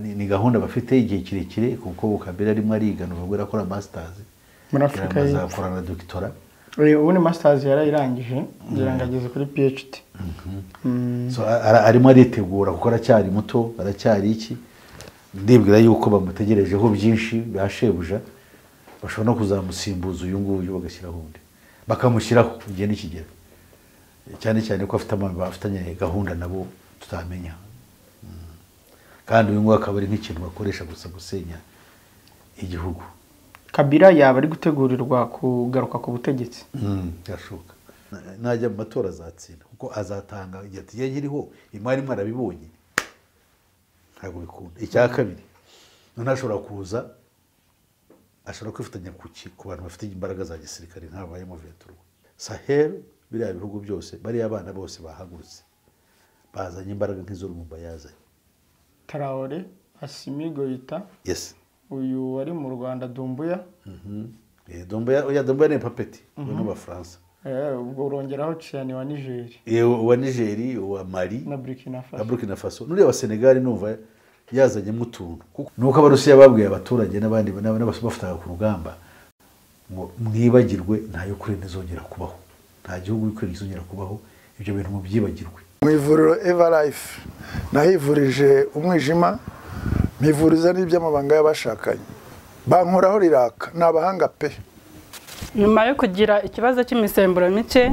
ni gahunda bafite igihe kirekire kuko bukabera arimo ariga ni ukuvuga akora masters muri afurika yaramaze y'Epfo. akora na dogitora Eh, ubu ni masitazi yarayirangije ngira ngo ageze kuri phd So, a- ara- arimo aritegura kuko aracyari muto aracyari iki ndibwira yuko bamutegerejeho byinshi ba shebuja bashobora no kuzamusimbuza uyu nguyu bagashyiraho undi bakamushyiraho igihe nikigera cyane cyane ko afite abantu bafitanye gahunda nabo tutamenya Mm. kandi uyu nguyu akaba ari nk'ikintu bakoresha gusa gusenya igihugu kabira yaba ari gutegurirwa kugaruka ku butegetsi Mm, birashoboka Na- najya mu matora azatsinda kuko azatanga igihe ati "Ye nkiriho imari mwarabibonye ntabwo bikunda icya kabiri noneho ashobora kuza ashobora kwifatanya ku ki ku bantu bafite imbaraga za gisirikare nk'abayemo veturwa sahel biriya bihugu byose bariya abana bose bahagurutse bazanye imbaraga nk'izo rumumba yazanye tarawore asimi goyita yes uyu wari mu rwanda dumbuya Eh, Doumbouya- oya, Doumbouya ni papeti we n'abafaransa eh, ubwo urongeraho ciyani wa nigeri Eh, uwa nigeri uwa mali na burkina na faso burkina faso nuriya wa senegali numva yazanyemo utuntu Kuko- ni uko abarusiya babwiye abaturage n'abandi n'aba- n'abafataga ku rugamba ngo mwibagirwe nta yukurine izongera kubaho nta gihugu yukurine izongera kubaho ibyo bintu mubyibagirwe mu ivuriro evarayifu nahivurije umwijima mpivuriza n'iby'amabanga y'abashakanye bankoraho riraka ni abahanga pe nyuma yo kugira ikibazo cy'imisemburo mike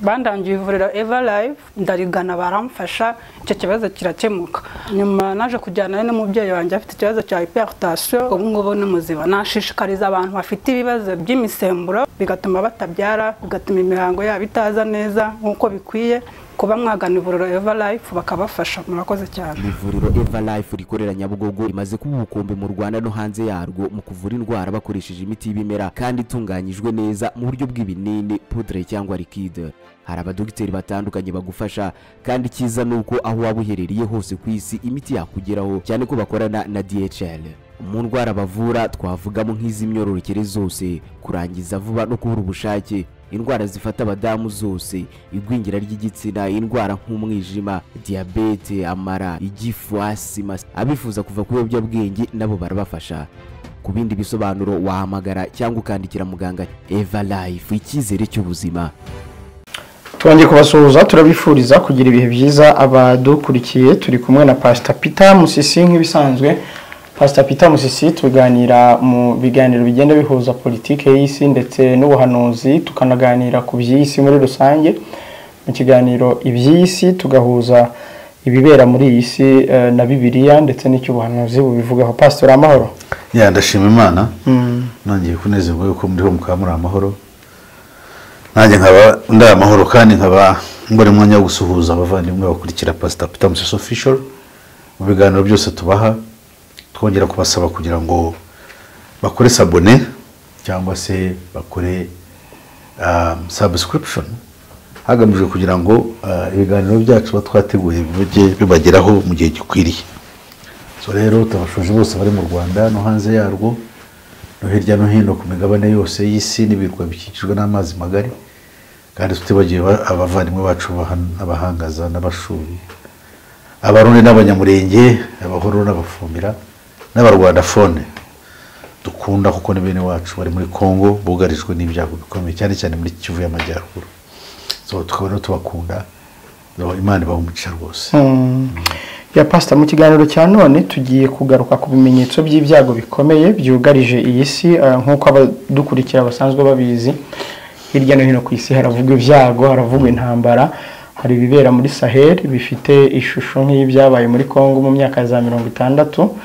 bandangiye ivuriro eva live ndarigana baramfasha icyo kibazo kirakemuka nyuma naje kujyana n'umubyeyi wanjye afite ikibazo cya hypertension ubu ngubu ni muzima nashishikariza abantu bafite ibibazo by'imisemburo bigatuma batabyara bigatuma imihango yabo itaza neza nk'uko bikwiye kuba mwagana ivuriro eva live bakabafasha murakoze cyane ivuriro eva life rikorera nyabugogo rimaze kuba ubukombe mu rwanda no hanze yarwo mu kuvura indwara bakoresheje imiti y'ibimera kandi itunganyijwe neza mu buryo bw'ibinini pudre cyangwa liquide hari abadogiteri batandukanye bagufasha kandi icyiza ni uko aho waba uherereye hose ku isi imiti yakugeraho cyane ko bakorana na dhl mu ndwara bavura twavugamo nk'iz'imyororokere zose kurangiza vuba no kubura ubushake indwara zifata abadamu zose igwingira ry'igitsina indwara nk'umwijima diyabete amara igifu asima abifuza kuva ku biyobyabwenge nabo barabafasha ku bindi bisobanuro wahamagara cyangwa ukandikira muganga eva life icyizere cy'ubuzima twongeye kubasuhuza turabifuriza kugira ibihe byiza abadukurikiye turi kumwe na pasita pita musisi nk'ibisanzwe pasita pita musisi tuganira mu biganiro bigenda bihuza politiki y'isi ndetse n'ubuhanuzi tukanaganira ku by'isi muri rusange mu kiganiro iby'isi tugahuza ibibera muri iyi si eh, na bibiliya ndetse n'icy'ubuhanuzi bubivugaho pasitori amahoro ya ndashima imana nongeye kunezerwa yuko muriho mukaba muri amahoro nanjye nkaba ndi amahoro kandi nkaba mbona umwanya wo gusuhuza abavandimwe bakurikira pasita peter musisi official mu biganiro byose tubaha twongera kubasaba kugira ngo bakore sabone cyangwa se bakore um, subscription hagamijwe kugira ngo uh, ibiganiro byacu tuba twateguye bijye bibageraho mu gihe gikwiriye so rero turabashoje bose bari mu rwanda no hanze yarwo no hirya no hino ku migabane yose y'isi n'ibirwa bikikijwe n'amazi magari kandi tutibagiwe ba- abavandimwe bacu b'ahan- abahangaza n'abashuri abarundi n'abanyamurenge abahoro n'abafumbira n'abarwandafone dukunda kuko ni bene wacu bari muri congo bugarijwe n'ibyago bikomeye cyane cyane muri kivu y'amajyaruguru so tukaba rero tubakunda imana ibaha umugisha rwose ya pasita mu kiganiro cya none tugiye kugaruka ku bimenyetso by'ibyago bikomeye byugarije iyi si eh, nk'uko abadukurikira basanzwe babizi hirya no hino ku isi haravugwa ibyago haravugwa intambara hari ibibera muri sahel bifite ishusho nk'ibyabaye muri congo mu myaka ya za mirongo itandatu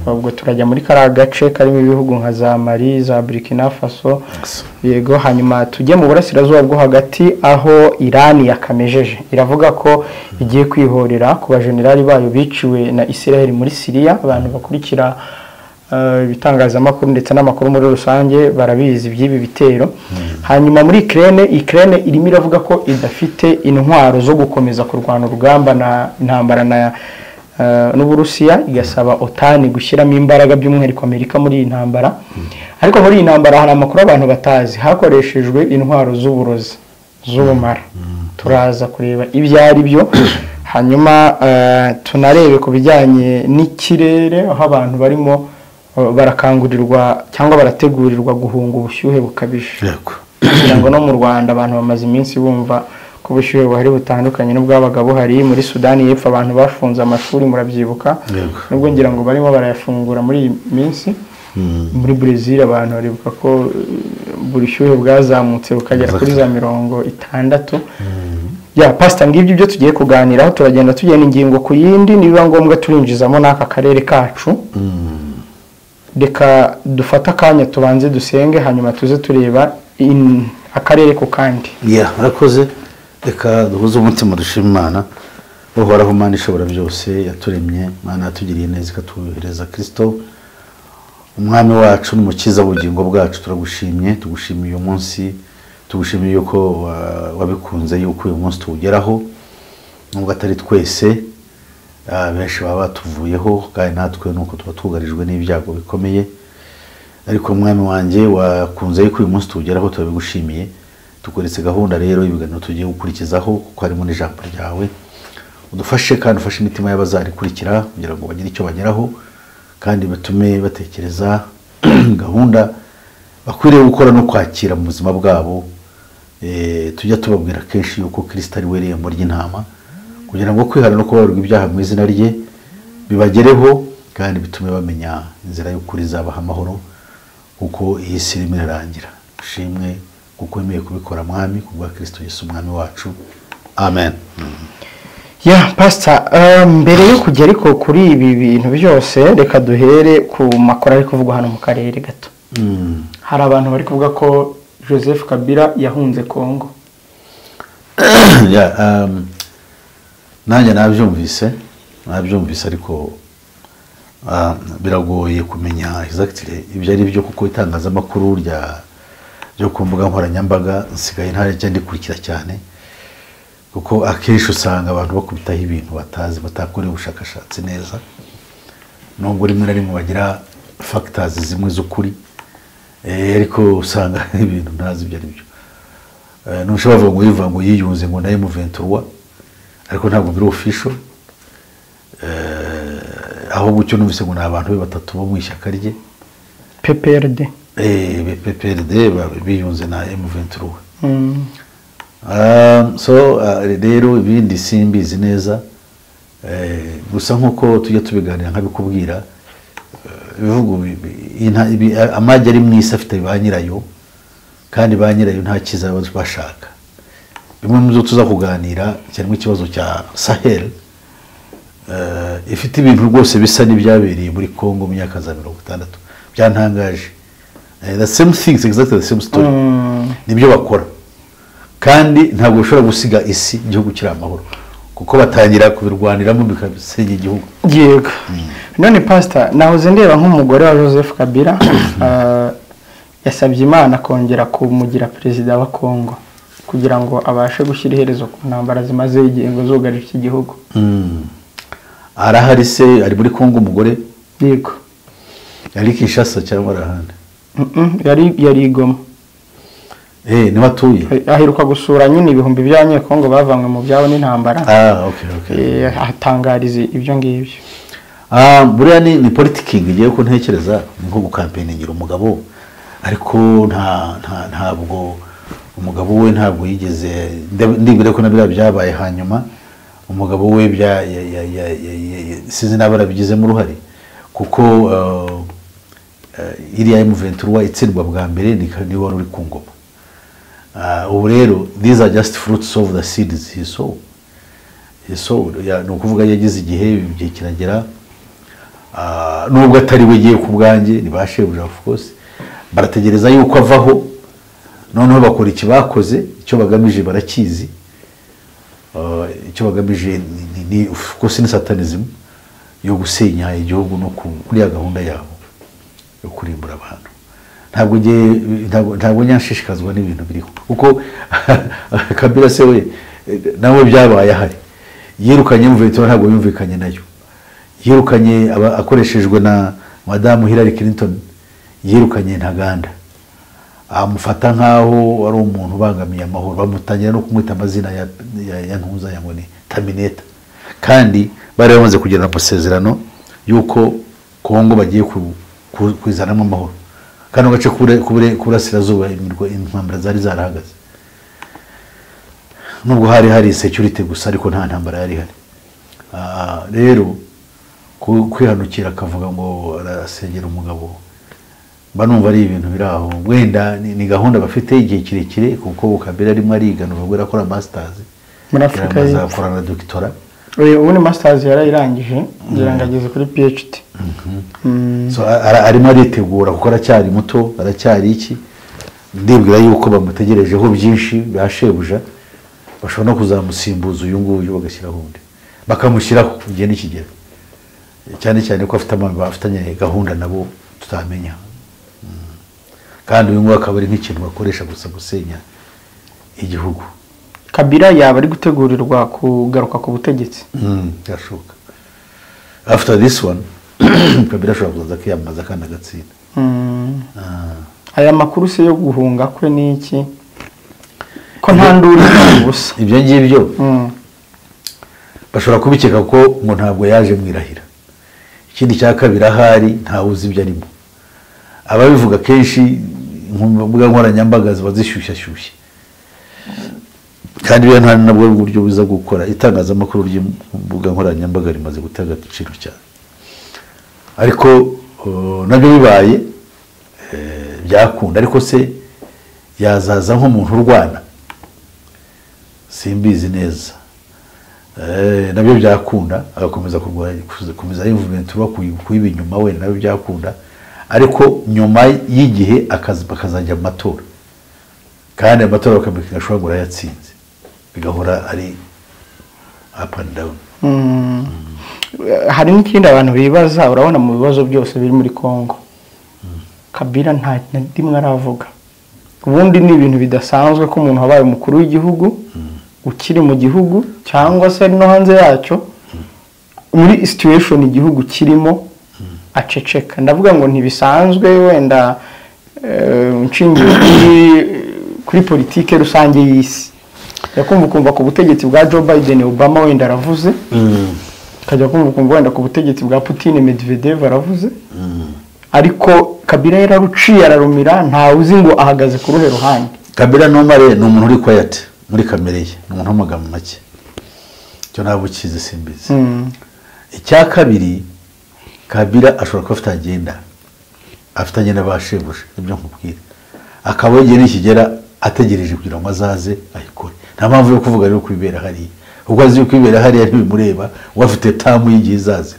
ubwo turajya muri kariya gace karimo ibihugu nka za mali za burkina faso yego hanyuma tujye mu burasirazuba bwo hagati aho irani yakamejeje iravuga ko igiye kwihorera ku bajenerali bayo biciwe na israel muri siriya abantu bakurikira eh, ibitangazamakuru ndetse n'amakuru muri rusange barabizi by'ibi bitero hanyuma muri ikirere ikirere irimo iravuga ko idafite intwaro zo gukomeza kurwana urugamba na intambara na eh, n'uburusiya igasaba otani gushyiramo imbaraga by'umwihariko amerika muri iyi ntambara ariko muri iyi ntambara hari amakuru abantu batazi hakoreshejwe intwaro z'uburozi z'ubumara turaza kureba ibyo ari byo hanyuma eh, tunarebe ku bijyanye n'ikirere aho abantu barimo eh, barakangurirwa cyangwa barategurirwa guhunga ubushyuhe bukabije yego kugira ngo no mu rwanda abantu bamaze iminsi bumva ko ubushyuhe buhari butandukanye n'ubwabaga buhari muri sudani y'epfo abantu bafunze amashuri murabyibuka Yego. nubwo ngira ngo barimo barayafungura muri iyi minsi muri brezil abantu baribuka ko eh, ubushyuhe bwazamutse bukagera kuri za mirongo itandatu ya pasita ngibyo ibyo tugiye kuganiraho turagenda tugenda ingingo ku yindi nibiba ngombwa turinjizamo n'aka karere kacu reka dufate akanya tubanze dusenge hanyuma tuze tureba in- akarere ku kandi ya murakoze reka duhuze umutima dushima imana uhoraho imana ishobora byose yaturemye imana yatugiriye neza ikatuhereza kirisito umwami wacu n'umukiza w'ubugingo bwacu turagushimye tugushimiye uyu munsi tugushimiye yuko wa- wabikunze yuko uyu munsi tuwugeraho nubwo atari twese ah, benshi baba batuvuyeho kandi natwe nuko tuba twugarijwe n'ibyago bikomeye ariko mwami wanjye wakunze yuko uyu munsi tuwugeraho turabigushimiye tukuretse gahunda rero y'ibiganiro tugiye gukurikizaho kuko harimo n'ijambo ryawe udufashe kandi ufashe imitima y'abazarikurikira kugira ngo bagire icyo bageraho kandi batume batekereza gahunda bakwiriye gukora no kwakira mu buzima bwabo Eh, tujya tubabwira kenshi yuko kirisita ari we rembo ry'intama kugira ngo kwihana no kubabarwa ibyaha mu izina rye bibagereho kandi bitume bamenya inzira y'ukuri izabaha amahoro kuko iyi si irimo irarangira dushimwe kuko wemeye kubikora mwami ku bwa kirisito yesu umwami wacu amen ya pasita mbere yo kujya ariko kuri ibi bintu byose reka duhere ku makuru ari kuvugwa hano mu karere gato Mm. hari abantu bari kuvuga ko joseph kabila yahunze kongo Yeah, um, nanjye nabyumvise nabyumvise ariko ah, biragoye kumenya exactly ibyo ari byo kuko itangazamakuru rya ryo ku mbuga nkoranyambaga nsigaye ntajya ndikurikira cyane kuko akenshi usanga abantu bakubitaho ibintu batazi batakoreye ubushakashatsi neza nubwo rimwe na rimwe bagira fagitazi zimwe z'ukuri eh, ariko usanga hari ibintu ntazi ibyo ari byo Eh, ntushobora kuvuga ngo yivuga ngo yiyunze ngo nawe muventurwa ariko ntabwo biri ofisho ahubwo icyo numvise ngo ni abantu be batatu bo mu ishyaka rye pprd Eh, be- PPRD ba- biyunze na M23 Mm. Um, so uh, rero ibindi simbizi neza Eh, gusa nk'uko tujya tubiganira nkabikubwira eh, ibivugo bi- bi- inta- ibi- a- amagi ari mu isi afite ba nyirayo kandi ba nyirayo nta cyiza baba bashaka bimwe mu byo tuza kuganira cyarimo ikibazo cya sahel eh, ifite ibintu rwose bisa n'ibyabereye muri congo mu myaka za mirongo itandatu byantangaje Eh, the same things exactly the same story nibyo bakora kandi ntabwo bashobora gusiga isi igihugu kiri amahoro kuko batangira kubirwaniramo bikasenya igihugu yego none pasita nahoze ndeba nk'umugore wa joseph kabila ah, yasabye imana kongera kumugira perezida wa kongo kugira ngo abashe gushyira iherezo ku ntambara zimazeho igihe ngo zugarije iki gihugu Mm. arahari se ari muri kongo umugore yego ari kinshasa cyangwa ari ahandi Mm-mm, yari yari igoma Eh, niho atuye aheruka gusura nyine ibihumbi by'abanyekongo bavanywe mu byabo n'intambara ah, okay, okay. Eh, ahatangariza ibyo ngibyo Ah, buriya ni, ni politiking ngewe ko ntekereza ni nko gukampeningira umugabo ariko nta, nta, ntabwo umugabo we ntabwo yigeze nde- ndibwira ko nabira byabaye hanyuma umugabo we bya ya- ya- ya- ya- ya- ya- sinzi naba arabigizemo uruhare kuko uh, uh, iriya M23 itsindwa bwa mbere ni ni wari uri ku ngoma Ah, ubu rero these are just fruits of the seeds he sow yesu ya- ni ukuvuga yagize igihe igihe kiragera Ah, nubwo atari we giye ku bwanjye ni ba shebuja of course barategereza yuko avaho noneho bakora iki bakoze icyo bagamije barakizi Ah, icyo bagamije ni- ni- ni of course ni satanizimu yo gusenya igihugu no ku- kuriya gahunda yabo yo kurimbura abantu ntabwo ngiye ntabwo- ntabwo nyanshishikazwa n'ibintu biriho kuko kabira se we eh, nawe byabaye ahari yirukanye mvuyetura ntabwo yumvikanye nayo yirukanye aba- akoreshejwe na madamu Hillary Clinton yirukanye ntaganda amufata nk'aho ari umuntu ubangamiye amahoro bamutangira no kumwita amazina ya, ya, ya ntuza ya ngo ni tamineta kandi bari bamaze kugirana amasezerano y'uko kongo bagiye ku- ku- kuzanamo amahoro kano gace k'ubure- k'ubure- k'uburasirazuba imirwa- intambara zari zarahagaze nubwo hari hari security gusa ariko nta ntambara yari ihari Ah, rero ku- kwihanukira akavuga ngo arasengera umugabo mba numva ari ibintu biri aho wenda ni ni gahunda bafite igihe kirekire kuko kabiri arimo ariganura ubwo akora masitazi Muri Afurika y'Epfo. azakora na dogitora Oya, ubu ni masitazi yarayirangije ngira ngo ageze kuri phd Mm. So, a- ara- arimo aritegura kuko aracyari muto aracyari iki ndibwira yuko bamutegerejeho byinshi ba shebuja bashobora no kuzamusimbuza uyu nguyu bagashyiraho undi bakamushyiraho igihe n'ikigero cyane cyane ko afite abantu bafitanye gahunda nabo tutamenya Mm. kandi uyu nguyu akaba ari nk'ikintu bakoresha gusa gusenya igihugu kabira yaba ari gutegurirwa kugaruka ku butegetsi Mm, birashoboka after this one kabiri ashobora kuzaza akiyamamaza kandi agatsinda Mm. Ah. aya makuru se yo guhunga kwe ni iki ko nta nduru nta ubusa ibyo ngibyo Mm. bashobora kubikeka ko ngo ntabwo yaje mu irahira ikindi cya kabiri ahari ntawe uzi ibyo arimo ababivuga kenshi imbuga nkoranyambaga ziba zishyushyashyushye kandi buriya nta nabwo uburyo buza gukora itangazamakuru ry'imbuga nkoranyambaga rimaze gutanga agaciro cyane ariko uh, nabyo bibaye eh, byakunda ariko se yazaza nk'umuntu urwana simbizi neza Eh, nabyo byakunda agakomeza kurwanya gukomeza movement uba kuyiba inyuma wenda nabyo byakunda ariko nyuma y'igihe akazi- bakazajya mu matora kandi amatora bakabika ashobora ngo urayatsinze bigahora ari up and down Mm. hari n'ikindi abantu bibaza urabona mu bibazo byose biri muri congo kabira nta na rimwe aravuga ubundi ni ibintu bidasanzwe ko umuntu wabaye umukuru w'igihugu ukiri mu gihugu cyangwa se no hanze yacyo muri situation igihugu kirimo aceceka ndavuga ngo ntibisanzwe wenda eh, nshingiye kuri- kuri politike rusange y'isi yakumva ukumva ku butegetsi bwa joe biden obama wenda aravuze ukajya kumva ukumva wenda ku butegetsi bwa Putin Medvedev aravuze ariko Kabila yararuciye ararumira ntawe uzi ngo ahagaze ku ruhe ruhande kabila nomare ni umuntu uri quiet muri kamere ye ni umuntu w'amagambo make icyo ntabwo ukizi simbizi icya kabiri kabira ashobora kuba afite agenda afitanye n'abashebuja nibyo nkubwira akaba igihe nikigera ategereje kugira ngo azaze ayikore nta mpamvu yo kuvuga rero kwibera hariya kuko azi yuko ibera hariya ntibimureba we afite tamu y'igihe izaze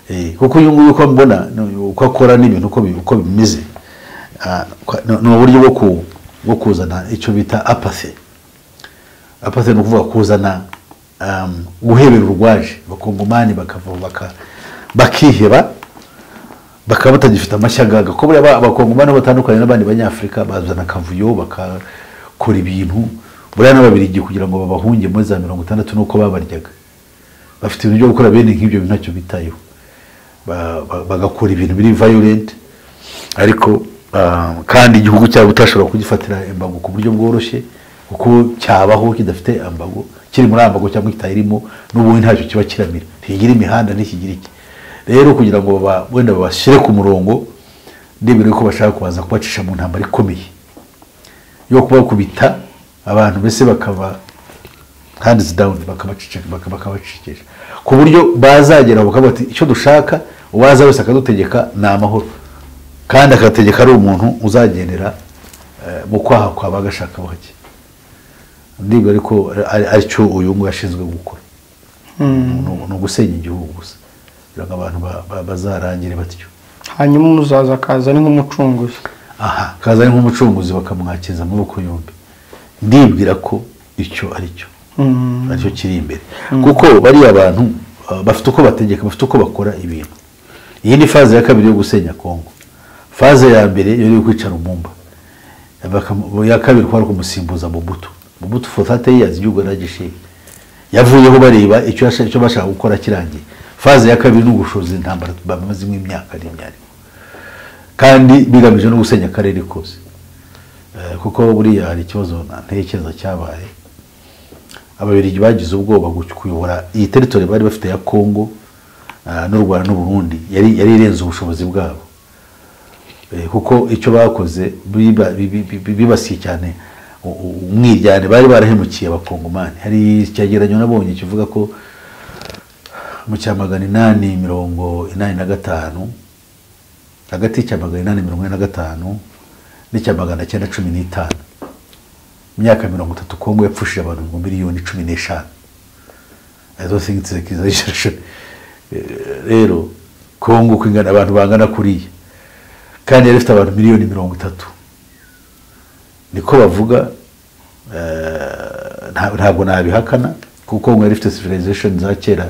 Eh, kuko uyu nguyu uko mbona ni- uko akora n'ibintu uko bi- uko bimeze ah, kwa- ni ni uburyo bwo ku- bwo kuzana icyo bita apathy apathe ni ukuvuga kuzana um, guhebera urwaje abakongomani bakava baka, bakiheba bakaba batagifite amashyaga kuko buriya abakongomani batandukanye n'abandi banyafurika bazana akavuyo bakakora ibintu buriya n'ababirigi kugira ngo babahunge muri za mirongo itandatu nuko babaryaga bafite ibintu byo gukora bene nk'ibyo bintu ntacyo bitayeho Ba- ba- bagakora ibintu biri violent ariko ah, kandi igihugu cyabo utashobora kugifatira embago ku buryo bworoshye kuko cyabaho kidafite ambago kiri muri ambago cyangwa kitayirimo n'ubundi ntacyo kiba kiramira ntigira imihanda ntikigira iki rero kugira ngo baba- wenda babashyire ku murongo ndebere ko bashaka kubanza kubacisha mu ntambara ikomeye yo kubakubita abantu mbese bakaba hands down bakabaceceka bakabacecekesha ku buryo bazagera aho bakavuga bati icyo dushaka uwaza wese akadutegeka ni amahoro kandi akategeka ari umuntu uzagendera eh, mu kwaha kwa bagashaka bake ndibwira ariko ari- aricyo uyu nguyu yashinzwe gukora Ni- ni ugusenya igihugu gusa kugira ngo abantu ba- ba- bazarangire batyo hanyuma umuzaza akaza ari nk'umucunguzi aha kaza ari nk'umucunguzi bakamwakiza amaboko yombi ndibwira ko icyo ari cyo aricyo kiri imbere kuko bariya bantu uh, bafite uko bategeka bafite uko bakora ibintu iyi ni faze ya kabiri yo gusenya kongo faze ya mbere yari kwicara umumba Bakam- ya kabiri kwari kumusimbuza mubuto mubuto for 30 years igihugu yaragishinga yavuyeho bareba icyo yasha- icyo bashaka gukora kirangiye faze ya kabiri ni ugushoza intambara bamazemo imyaka n'imyariko kandi bigamije no gusenya akarere kose Eh, kuko buriya hari ikibazo ntekereza cyabaye ababirigi bagize ubwoba kuyobora iyi teritori bari bafite ya kongo ah, n'u rwanda n'uburundi yari yari irenze ubushobozi bwabo Eh, kuko icyo bakoze biba- bi- bi- bi- bibasiye cyane u- u- umwiryane bari barahemukiye abakongomani hari icyegeranyo nabonye kivuga ko mu cya magana inani mirongo inani na gatanu hagati y'icya magana inani mirongo ine na gatanu n'icya magana cyenda cumi n'itanu mu myaka mirongo itatu kongo yapfushije abantu ngo miliyoni cumi n'eshanu I don't think it's a exaggeration. Eh, rero kongo uko ingana abantu bangana kuriya kandi yari ifite abantu miliyoni mirongo itatu niko bavuga eh, nta- ntabwo nabihakana kuko ngo yari ifite civilization za kera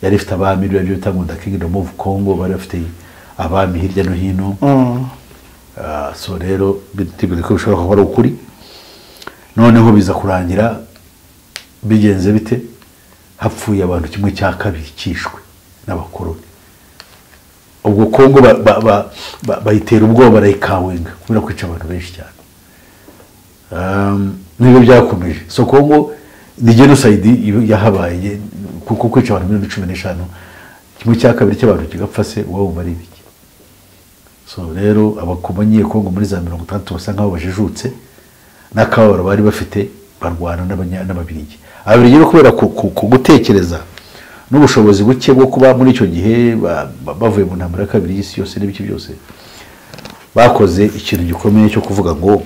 yari ifite abami biriya byo bita ngo nda kingdom of congo bari bafite abami hirya no hino Mm. Ah, so rero bitibwira ko bishobora kuba ari ukuri noneho biza kurangira bigenze bite hapfuye abantu kimwe cya kabiri cyishwe n'abakoroni ubwo kongo ba- ba- ba- ba- bayitera ubwoba barayikawenga kubera kwica abantu benshi cyane Um, nibyo byakomeje so kongo ni genocide iba- yahabaye kuko kwica abantu miliyoni cumi n'eshanu kimwe cya kabiri cy'abantu kigapfa se uba wumva ari ibiki so rero abakomanyiye kongo muri za mirongo itandatu basa nkaho bajijutse n'akababaro bari bafite barwana n'abanya- n'ababiligi ababiligi rero kubera ku- ku- ku gutekereza n'ubushobozi buke bwo kuba muri icyo gihe ba- ba- bavuye mu ntambara ya kabiri y'isi yose n'ibiki byose bakoze ikintu gikomeye cyo kuvuga ngo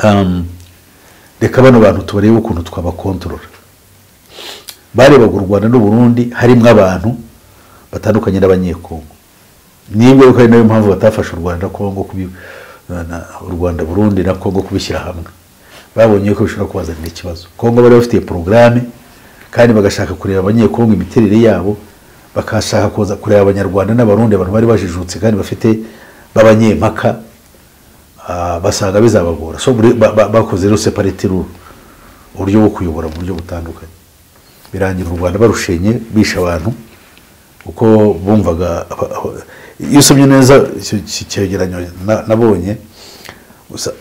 um, reka bano bantu tubarebe ukuntu twabakontorora barebaga u rwanda n'uburundi harimo abantu batandukanye n'abanyekongo nibyo ko ari nayo mpamvu batafashe u rwanda na kongo kubi na- na- u rwanda burundi na kongo kubishyira hamwe babonye ko bishobora kubazanira ikibazo kongo bari bafitiye porogaramu kandi bagashaka kureba abanyekongo imiterere yabo bakashaka kuza kureba abanyarwanda n'abarundi abantu bari bajijutse kandi bafite b'abanyempaka ah, basanga bizabagora so buri- ba- ba- bakoze rero separate rule uburyo bwo kuyobora mu buryo butandukanye birangira u rwanda barushenye bishe abantu kuko bumvaga aba- aba- iyo usomye neza icyo icyo cyegeranyo na- nabonye gusa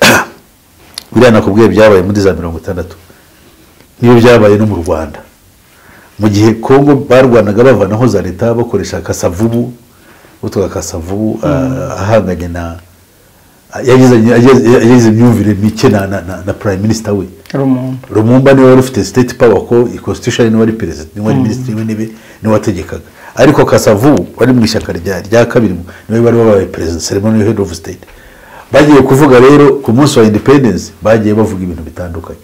biriya nakubwiye byabaye muri za mirongo itandatu niyo byabaye no mu rwanda mu gihe kongo barwanaga bavanaho za leta bakoresha kasavubu utwa kasavubu ah, ahanganye na yagizanye- yagize yagize imyumvire mike na- na na- na prime minister we Rumuntu. rumumba niwe wari ufite state power ko constitution niwe wari perezida niwe wari minisitiri w'intebe niwe wategekaga ariko kasavu wari mu ishyaka rya rya kabiri niwe bari babaye perezida ceremony head of state bagiye kuvuga rero ku munsi wa independence bagiye bavuga ibintu bitandukanye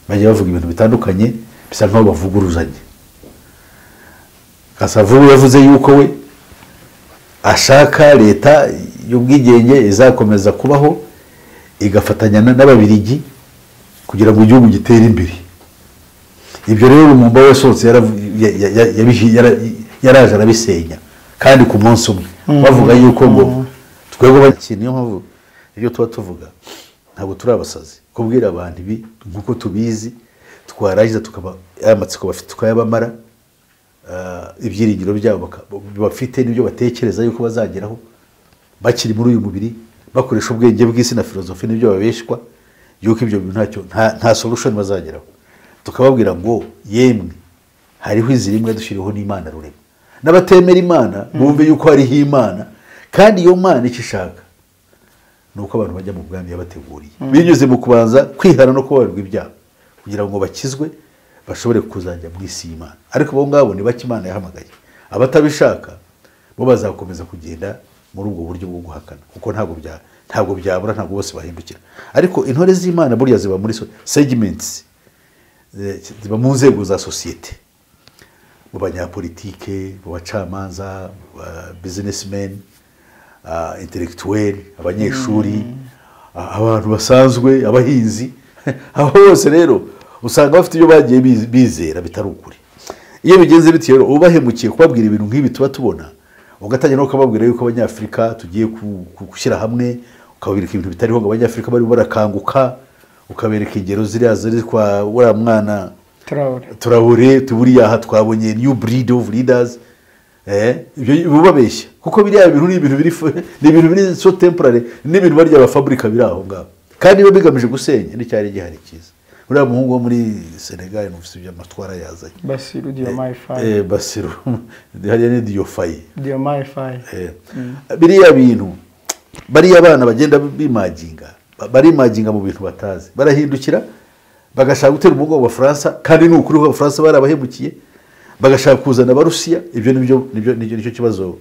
bagiye bavuga ibintu bitandukanye bisa nkaho bavuguruzanye kasavu yavuze yuko we ashaka leta y'ubwigenge izakomeza kubaho igafatanya na- n'ababirigi kugira ngo igihugu gitere imbere ibyo rero rumumba we sohotse yaravu- ya- ya- ya- yabihi- yara- yaraje arabisenya kandi ku munsi umwe bavuga yuko ngo twebwe bakiri niyo mpamvu ibyo tuba tuvuga ntabwo turi abasazi kubwira abantu ibi nk'uko tubizi twarangiza tukaba aya matsiko bafite tukayabamara ah, ibyiringiro byabo baka- bafite n'ibyo batekereza yuko bazageraho bakiri muri uyu mubiri bakoresha ubwenge bw'isi na filozofi n'ibyo babeshwa yuko ibyo bintu ntacyo nta- nta solution bazageraho tukababwira ngo yemwe hariho iziri imwe dushyiriho n'imana rurema n'abatemera imana bumve yuko hariho imana kandi iyo mana icyo ishaka ni uko abantu bajya mu bwami yabateguriye binyuze mu kubanza kwihana no kubabarirwa ibyaha kugira ngo bakizwe bashobore kuzajya mu isi y'imana ariko abo ngabo ni bake imana yahamagaye abatabishaka bo bazakomeza kugenda muri ubwo buryo bwo guhakana kuko ntabwo bya ntabwo byabura ntabwo bose bahindukira ariko intore z'imana buriya ziba muri so- segments eh, ziba mu nzego za sosiyete mu banyapolitike mu bacamanza mu ba businessmen ah, intellectuel abanyeshuri ah, abantu basanzwe abahinzi abo bose rero usanga bafite ibyo bagiye biz- bizera bitari ukuri iyo bigenze bityo rero ubahemukiye kubabwira ibintu nk'ibi tuba tubona ugatangira no kubabwira yuko abanyafurika tugiye ku- ku- gushyira hamwe ukabereka ibintu bitariho ngo abanyafurika barimo barakanguka ukabereka ingero ziriya ziri kwa uriya mwana Traore. turabure tuburiya aha twabonye new breed of leaders eh, ibyo bubabeshya kuko biriya bintu ni ibintu biri fu- ni ibintu biri so temporary n'ibintu barya bafaburika biri aho ngaho kandi biba bigamije gusenya n'icyari gihari cyiza uriya muhungu wo muri senegali numvise ibyo amatwara yazanye basiru diyomayi fayi Eh, basiru hariya ni diyofayi diyomayi fayi Eh, biriya bintu bariya abana bagenda bimaginga ba- barimaginga mu bintu batazi barahindukira bagashaka gutera umugongo abafaransa kandi ni ukuri ko abafaransa barabahemukiye bagashaka kuzana abarusiya ibyo nibyo nibyo nibyo nicyo kibazo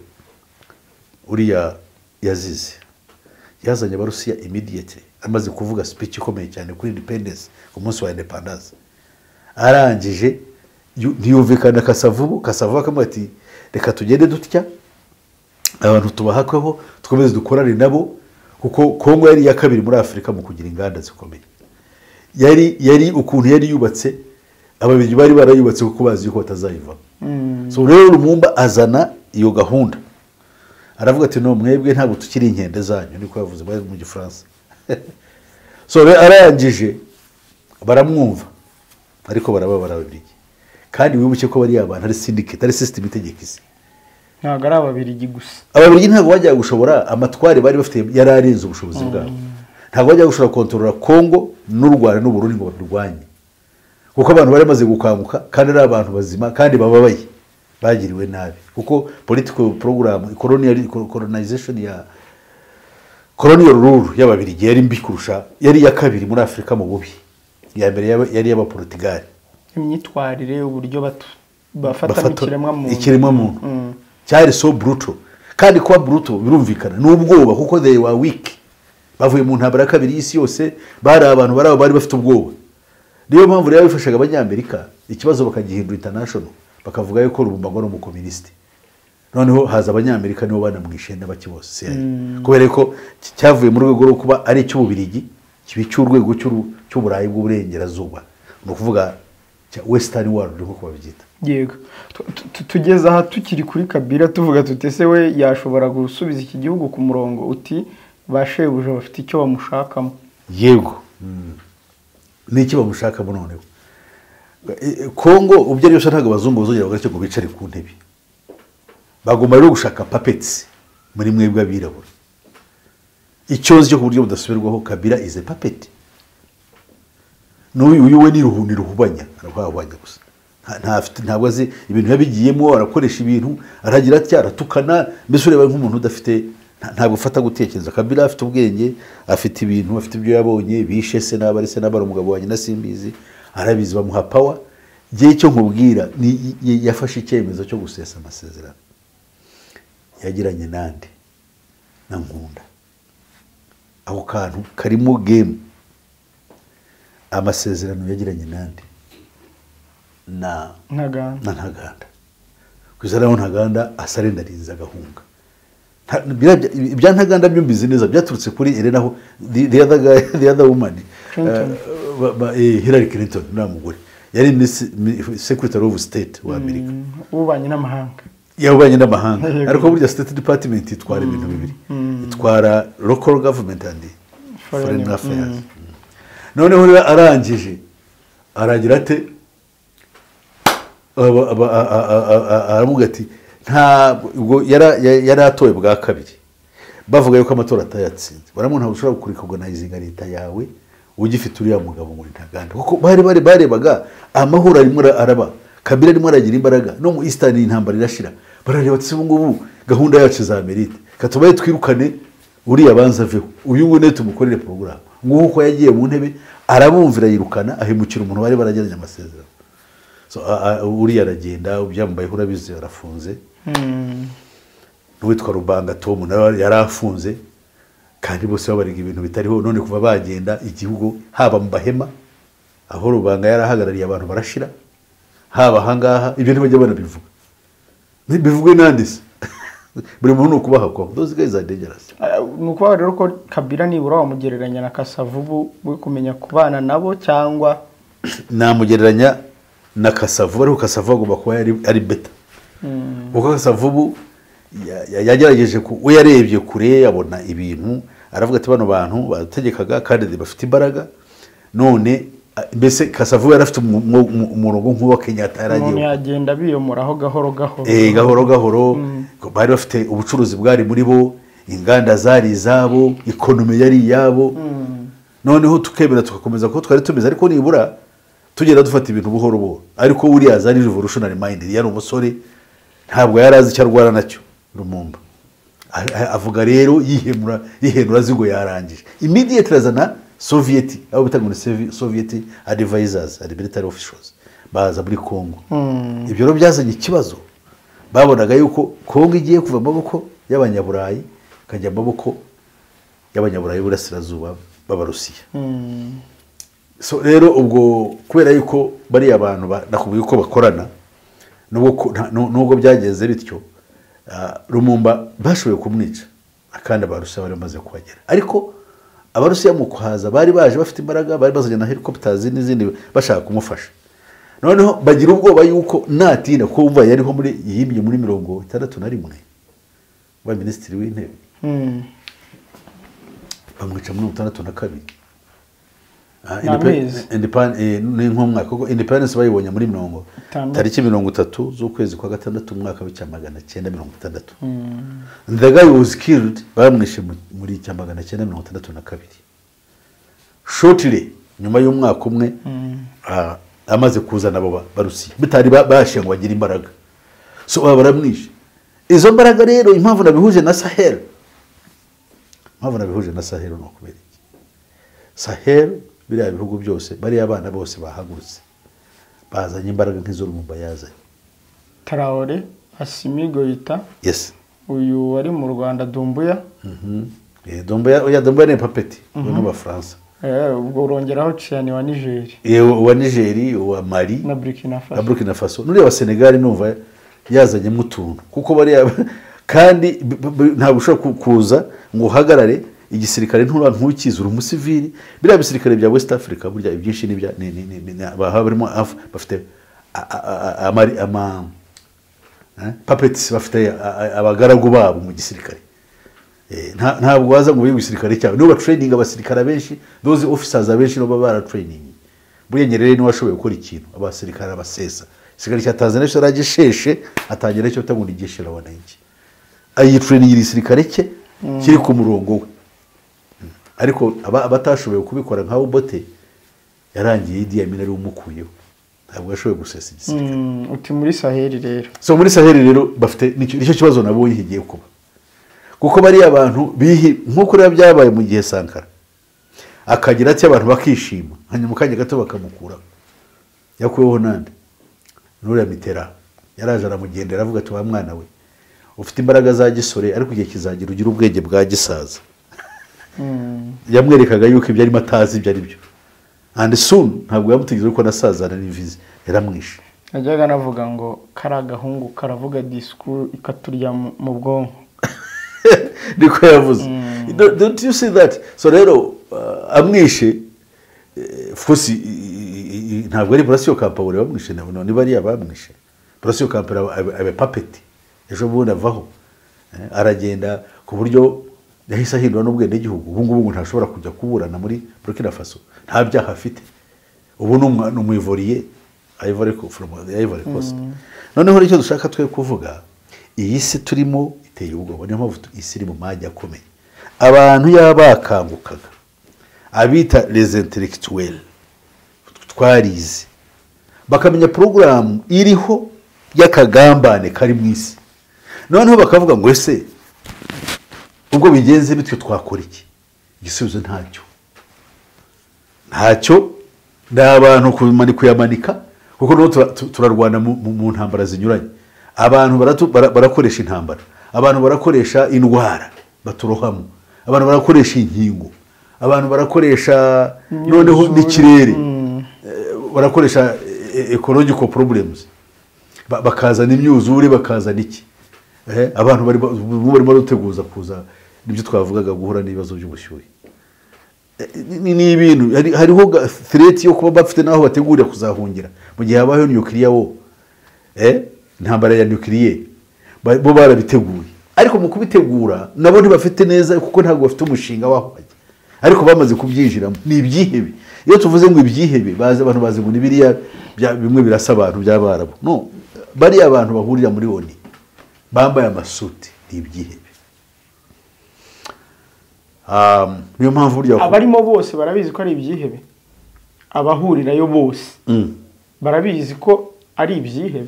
uriya yazize yazanye abarusiya imidiyete amaze kuvuga speech ikomeye cyane kuri independence ku munsi wa independence arangije yu- ntiyumvikana kasavubu kasavubu akamubwira ati reka tugende dutya abantu tubahakweho dukomeze dukorane nabo kuko kongo yari iya kabiri muri afurika mu kugira inganda zikomeye yari yari ukuntu yari yubatse ababiri bari barayubatse kuko bazi yuko batazayivamo so rero rumumba azana iyo gahunda aravuga ati no mwebwe ntabwo tukiri inkende zanyu niko yavuze bari mu gifaransa so rero arangije baramwumva ariko barababara ababirigi kandi wibuke ko bariya bantu ari syndicate ari system itegekisi ntabwo ari ababirigi gusa ababirigi ntabwo bajyaga gushobora amatwari bari bafite yari arenze ubushobozi bwabo ntabwo bajyaga gushobora kontorora kongo n'u rwanda n'uburundi ngo barurwanye kuko abantu bari bamaze gukanguka kandi ari abantu bazima kandi bababaye bagiriwe nabi kuko political program colonial colonization ya colonial rule y'ababirigi yari mbi kurusha yari iya kabiri muri afurika mu bubi iya mbere yaba- yari iy'abaporutigali imyitwarire uburyo batu- bafatamo bafata ikiremwamuntu ikiremwamuntu cyari so buruto kandi kuba buruto birumvikana ni ubwoba kuko they were weak bavuye mu ntambara ya kabiri y'isi yose bari abantu bari abo bari bafite ubwoba niyo mpamvu rero bifashaga abanyamerika ikibazo bakagihindura international bakavuga yuko rubumbago ari umukominisite noneho haza abanyamerika nibo banamwishe n'abaki bose CIA. kubera ko ki- cyavuye mu rwego rwo kuba ari icy'ububirigi kiba icy'urwego cy'uru- cy'uburayi bw'uburengerazuba ni ukuvuga cya western world nkuko babyita yego Tu- tu- tu- tugeze aha tukiri kuri kabira tuvuga tuti se we yashobora gusubiza iki gihugu ku murongo uti ba shebuja bafite icyo bamushakamo yego n'iki bamushakamo noneho E- e, kongo ubyo ari byose ntabwo abazungu bazongera bagacyo ngo bicare ku ntebe bagomba rero gushaka papeti muri mwebwe abirabura icyozi cyo ku buryo budasubirwaho kabira ize papeti n'uyu uyu we ni ruhu ni ruhubanya arahwahwanya gusa Nta- ntafite- ntabwo azi ibintu yabigiyemo arakoresha ibintu aragira atya aratukana mbese ureba nk'umuntu udafite nta- ntabwo ufata gutekereza kabira afite ubwenge afite ibintu afite ibyo yabonye bishe se n'aba ari se n'aba ari umugabo wanjye na simbizi arabizi bamuha pawa igihe cyo nkubwira ni- y- yafashe icyemezo cyo gusesa amasezerano yagiranye nande na nkunda ako kantu karimo gemu amasezerano yagiranye nande na ntaganda na ntaganda ku izina naho ntaganda asarendariza agahunga Nta- birabya- ibya ntaganda byo mbizi neza byaturutse kuri elenaho the other guy the other woman Clinton. eh, ba- ba- eh, Hillary Clinton nta mugore yari Miss- Mi- secretary of state wa Amerika ububanyi n'amahanga y'ububanyi n'amahanga Yego. ariko burya state department itwara ibintu bibiri itwara local government and foreign affairs noneho rero arangije aragira ate Aba- aba- a- a- a- a- a- aravuga ati ntabwo yara- ya- yari atowe bwa kabiri bavuga yuko amatora atayatsinze baramu ntabwo ushobora kurikogonayizinga leta yawe ugifite uriya mugabo muri ntaganda kuko bari bari barebaga amahoro arimo ara- araba kabira arimo aragira imbaraga no mu eastern intambara irashira barareba ati ubu ngubu gahunda yacu za merite katubaye twirukane uriya banza aveho uyu nguyu niwe tumukorere porogaramu nguko uko yagiye mu ntebe arabumvira yirukana ahemukira umuntu bari baragiranye amasezerano So, a- a- uriya aragenda ubyambayeho urabizi arafunze n'uwitwa rubanga tomu nawe yari afunze kandi bose babariga ibintu bitariho none kuva bagenda igihugu haba mu bahema aho rubanga yari ahagarariye abantu barashira haba ahangaha ibyo ntibajya banabivuga bivugwe nande se buri muntu ni ukubaha kwawe those guys are dangerous Ah, ni ukuvuga rero ko kabira nibura wamugereranya na kasavubu we kumenya kubana nabo cyangwa namugereranya na kasavubu ariko kasavubu agomba kuba yari ari beta kuko kasavubu ya- ya- yagerageje ku- we yarebye kure abona ibintu aravuga ati bano bantu bategekaga kandi bafite imbaraga none a- mbese kasavubu yari afite umu- umu- umu- umurongo nk'uwa kenyata yari umuntu agiye yagenda biyomoraho gahoro gahoro Eh, gahoro gahoro bari bafite ubucuruzi bwari muri bo inganda zari izabo ikonomi yari iyabo noneho tukemera tugakomeza kuko twari tumeze ariko nibura tugenda dufata ibintu buhoro buhoro ariko buriya za ni revolutionary mind yari umusore ntabwo yari azi icyo arwara nacyo rumumba A- a- avuga rero yihemura yihenura azi ngo yarangije immediately azana soviet abo bita ngo ni Sovi- soviet advisors and military officials baza muri congo ibyo rero byazanye ikibazo babonaga yuko congo igiye kuva mu maboko y'abanyaburayi ikajya mu maboko y'abanyaburayi b'uburasirazuba b'abarusiya so rero ubwo kubera yuko bariya bantu ba- nakubwiye uko bakorana nubwo ku- nta- nu- nubwo byagenze bityo ah, rumumba bashoboye kumwica kandi abarusiya bari bamaze kuhagera ariko abarusiya mu kuhaza bari baje bafite imbaraga bari bazanye na helicopters n'izindi bashaka kumufasha noneho bagira ubwoba yuko natinda kuko wumva yariho muri yimye muri mirongo itandatu na rimwe wa minisitiri w'intebe Mm. bamwica muri mirongo itandatu na kabiri Ah, Ni indipe- amezi. indipan- eh, ni nk'umwaka kuko independence bayibonye muri mirongo Itandatu. tariki mirongo itatu z'ukwezi kwa gatandatu mu mwaka w'icya magana cyenda mirongo itandatu the guy was killed bamwishe mu- muri icya magana cyenda mirongo itandatu na kabiri shortly nyuma y'umwaka umwe ah, amaze kuzana abo ba- barusiya bitari ba- bashe ngo bagire imbaraga so baba baramwishe izo mbaraga rero impamvu nabihuje na sahel impamvu nabihuje na sahel ni ukubera iki sahel biriya bihugu byose bariya abana bose bahagurutse bazanye imbaraga nk'iz'urumumba yazanye tarawore asimi goyita yes uyu wari mu rwanda dumbuya Mhm. Eh, Doumbouya- oya, Doumbouya ni papeti uyu ni uw'abafaransa eh, ubwo urongeraho ciyani wa nigeri Eh, uwa nigeri uwa mali na burkina na faso burkina faso nureba senegali numva yazanyemo utuntu kuko bariya kandi b- b- ntabwo ushobora ku- kuza ngo uhagarare igisirikare ntura ntukize uri umusivili biriya bisirikare bya west africa burya ibyinshi ni ibya- ni- ni- ni- ni- ni- baba barimo af- bafite a- a- a- a- amari- ama eh, puppets bafite a- a- abagaragu babo mu gisirikare Eh, nta- ntabwo waza ngo wibe igisirikare cyawe nibo batrayininga abasirikare abenshi doze officers abenshi nibo baba baratrayiningi buriya nyerere niwe washoboye gukora ikintu abasirikare abasesa igisirikare cya tanzania cyo yaragisheshe atangira icyo bita ngo ni jeshi la wananchi ayitrayiningira igisirikare cye kiri ku murongo we Mm. ariko aba- abatashoboye kubikora nka bote yarangiye idi amin ari we umukuyeho ntabwo yashoboye gusesa igisirikare Mm, uti muri saheli rero so muri saheli rero bafite nicyo nicyo kibazo nabo yihigiye kuba kuko bariya abantu bihi nk'uko rero byabaye mu gihe sankara akagira atya abantu bakishima hanyuma mu kanya gato bakamukuraho yakuweho nande nuriya mitera yaraje aramugendera avuga ati wa mwana we ufite imbaraga za gisore ariko igihe kizagira ugira ubwenge bwa gisaza yamwerekaga yuko ibyo arimo atazi ibyo ari byo andi suni ntabwo yamutegereje kuko nasazana n'imvizi yaramwishe najyaga navuga ngo kari agahungu karavuga disikuru ikaturya mu mu bwonko niko yavuze Don't- don't you see that so rero uh, amwishe eh, of course i- i- i- i- ntabwo ari burasiyo kampawure bamwishe nabo none bariya bamwishe burasiyo kampawure abe papeti ejo bundi avaho Eh, aragenda ku buryo yahise ahindura n'ubwenegihugu ubu ngubu ngo ntashobora kujya kuburana muri burkina faso nta byaha afite ubu ni umwa- ni umwivoriye Ivory Co- from the Ivory Coast noneho nicyo dushaka twe kuvuga iyi si turimo iteye ubwoba niyo mpamvu tu- isi iri mu majya akomeye abantu yaba bakangukaga abita les intellectuels twarize bakamenya porogaramu iriho y'akagambane kari mu isi noneho bakavuga ngo ese ubwo bigenze bityo twakora iki igisubizo ntacyo ntacyo ni abantu kumani- kuyamanika kuko nabo tura- tu- turarwana mu- mu mu ntambara zinyuranye abantu baratu- bara- barakoresha intambara abantu barakoresha indwara baturohamo abantu barakoresha inkingo abantu barakoresha noneho n'ikirere Eh, barakoresha eh, ecological problems Ba- bakazana imyuzure bakazana iki Eh, abantu bari ba- ubu barimo bateguza kuza nibyo twavugaga guhura n'ibibazo by'ubushyuhe ni ni ibintu hari- hariho ga- threat yo kuba bafite n'aho bategurira kuzahungira mu gihe habayeho nukiliya wo eh intambara ya nukiliye ba- bo barabiteguye ariko mu kubitegura nabo ntibafite neza kuko ntabwo bafite umushinga waho bajya ariko bamaze kubyinjiramo ni ibyihebe iyo tuvuze ngo ibyihebe bazi abantu bazi ngo ni biriya bya- bimwe birasa abantu by'abarabu no bariya abantu bahurira muri oni bambaye amasuti ni ibyihebe Ah, niyo mpamvu burya abarimo bose barabizi ko ari ibyihebe abahurirayo bose Mm. barabizi ko ari ibyihebe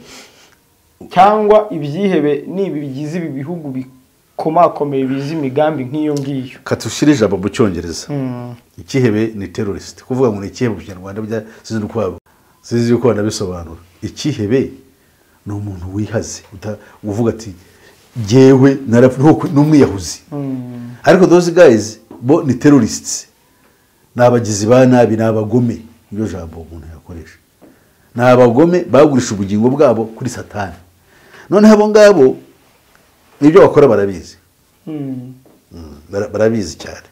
cyangwa ibyihebe ni ibi bigize ibi bihugu bikomakomeye bizi imigambi nk'iyo ngiyo kati ushyire ijambo mu cyongereza ikihebe ni terorist kuvuga ngo ni ikihebe mu kinyarwanda bya sinzi uko waba sinzi uko wanabisobanura ikihebe ni umuntu wihaze uta- uvuga ati jyewe narapfu ntuku- ni umwiyahuzi ariko those guys bo ni terrorists ni abagizi ba nabi ni abagome niryo jambo umuntu yakoresha ni abagome bagurisha ubugingo bwabo kuri satani noneho abo ngabo nibyo bakora barabizi Mm. Mm, bara- barabizi cyane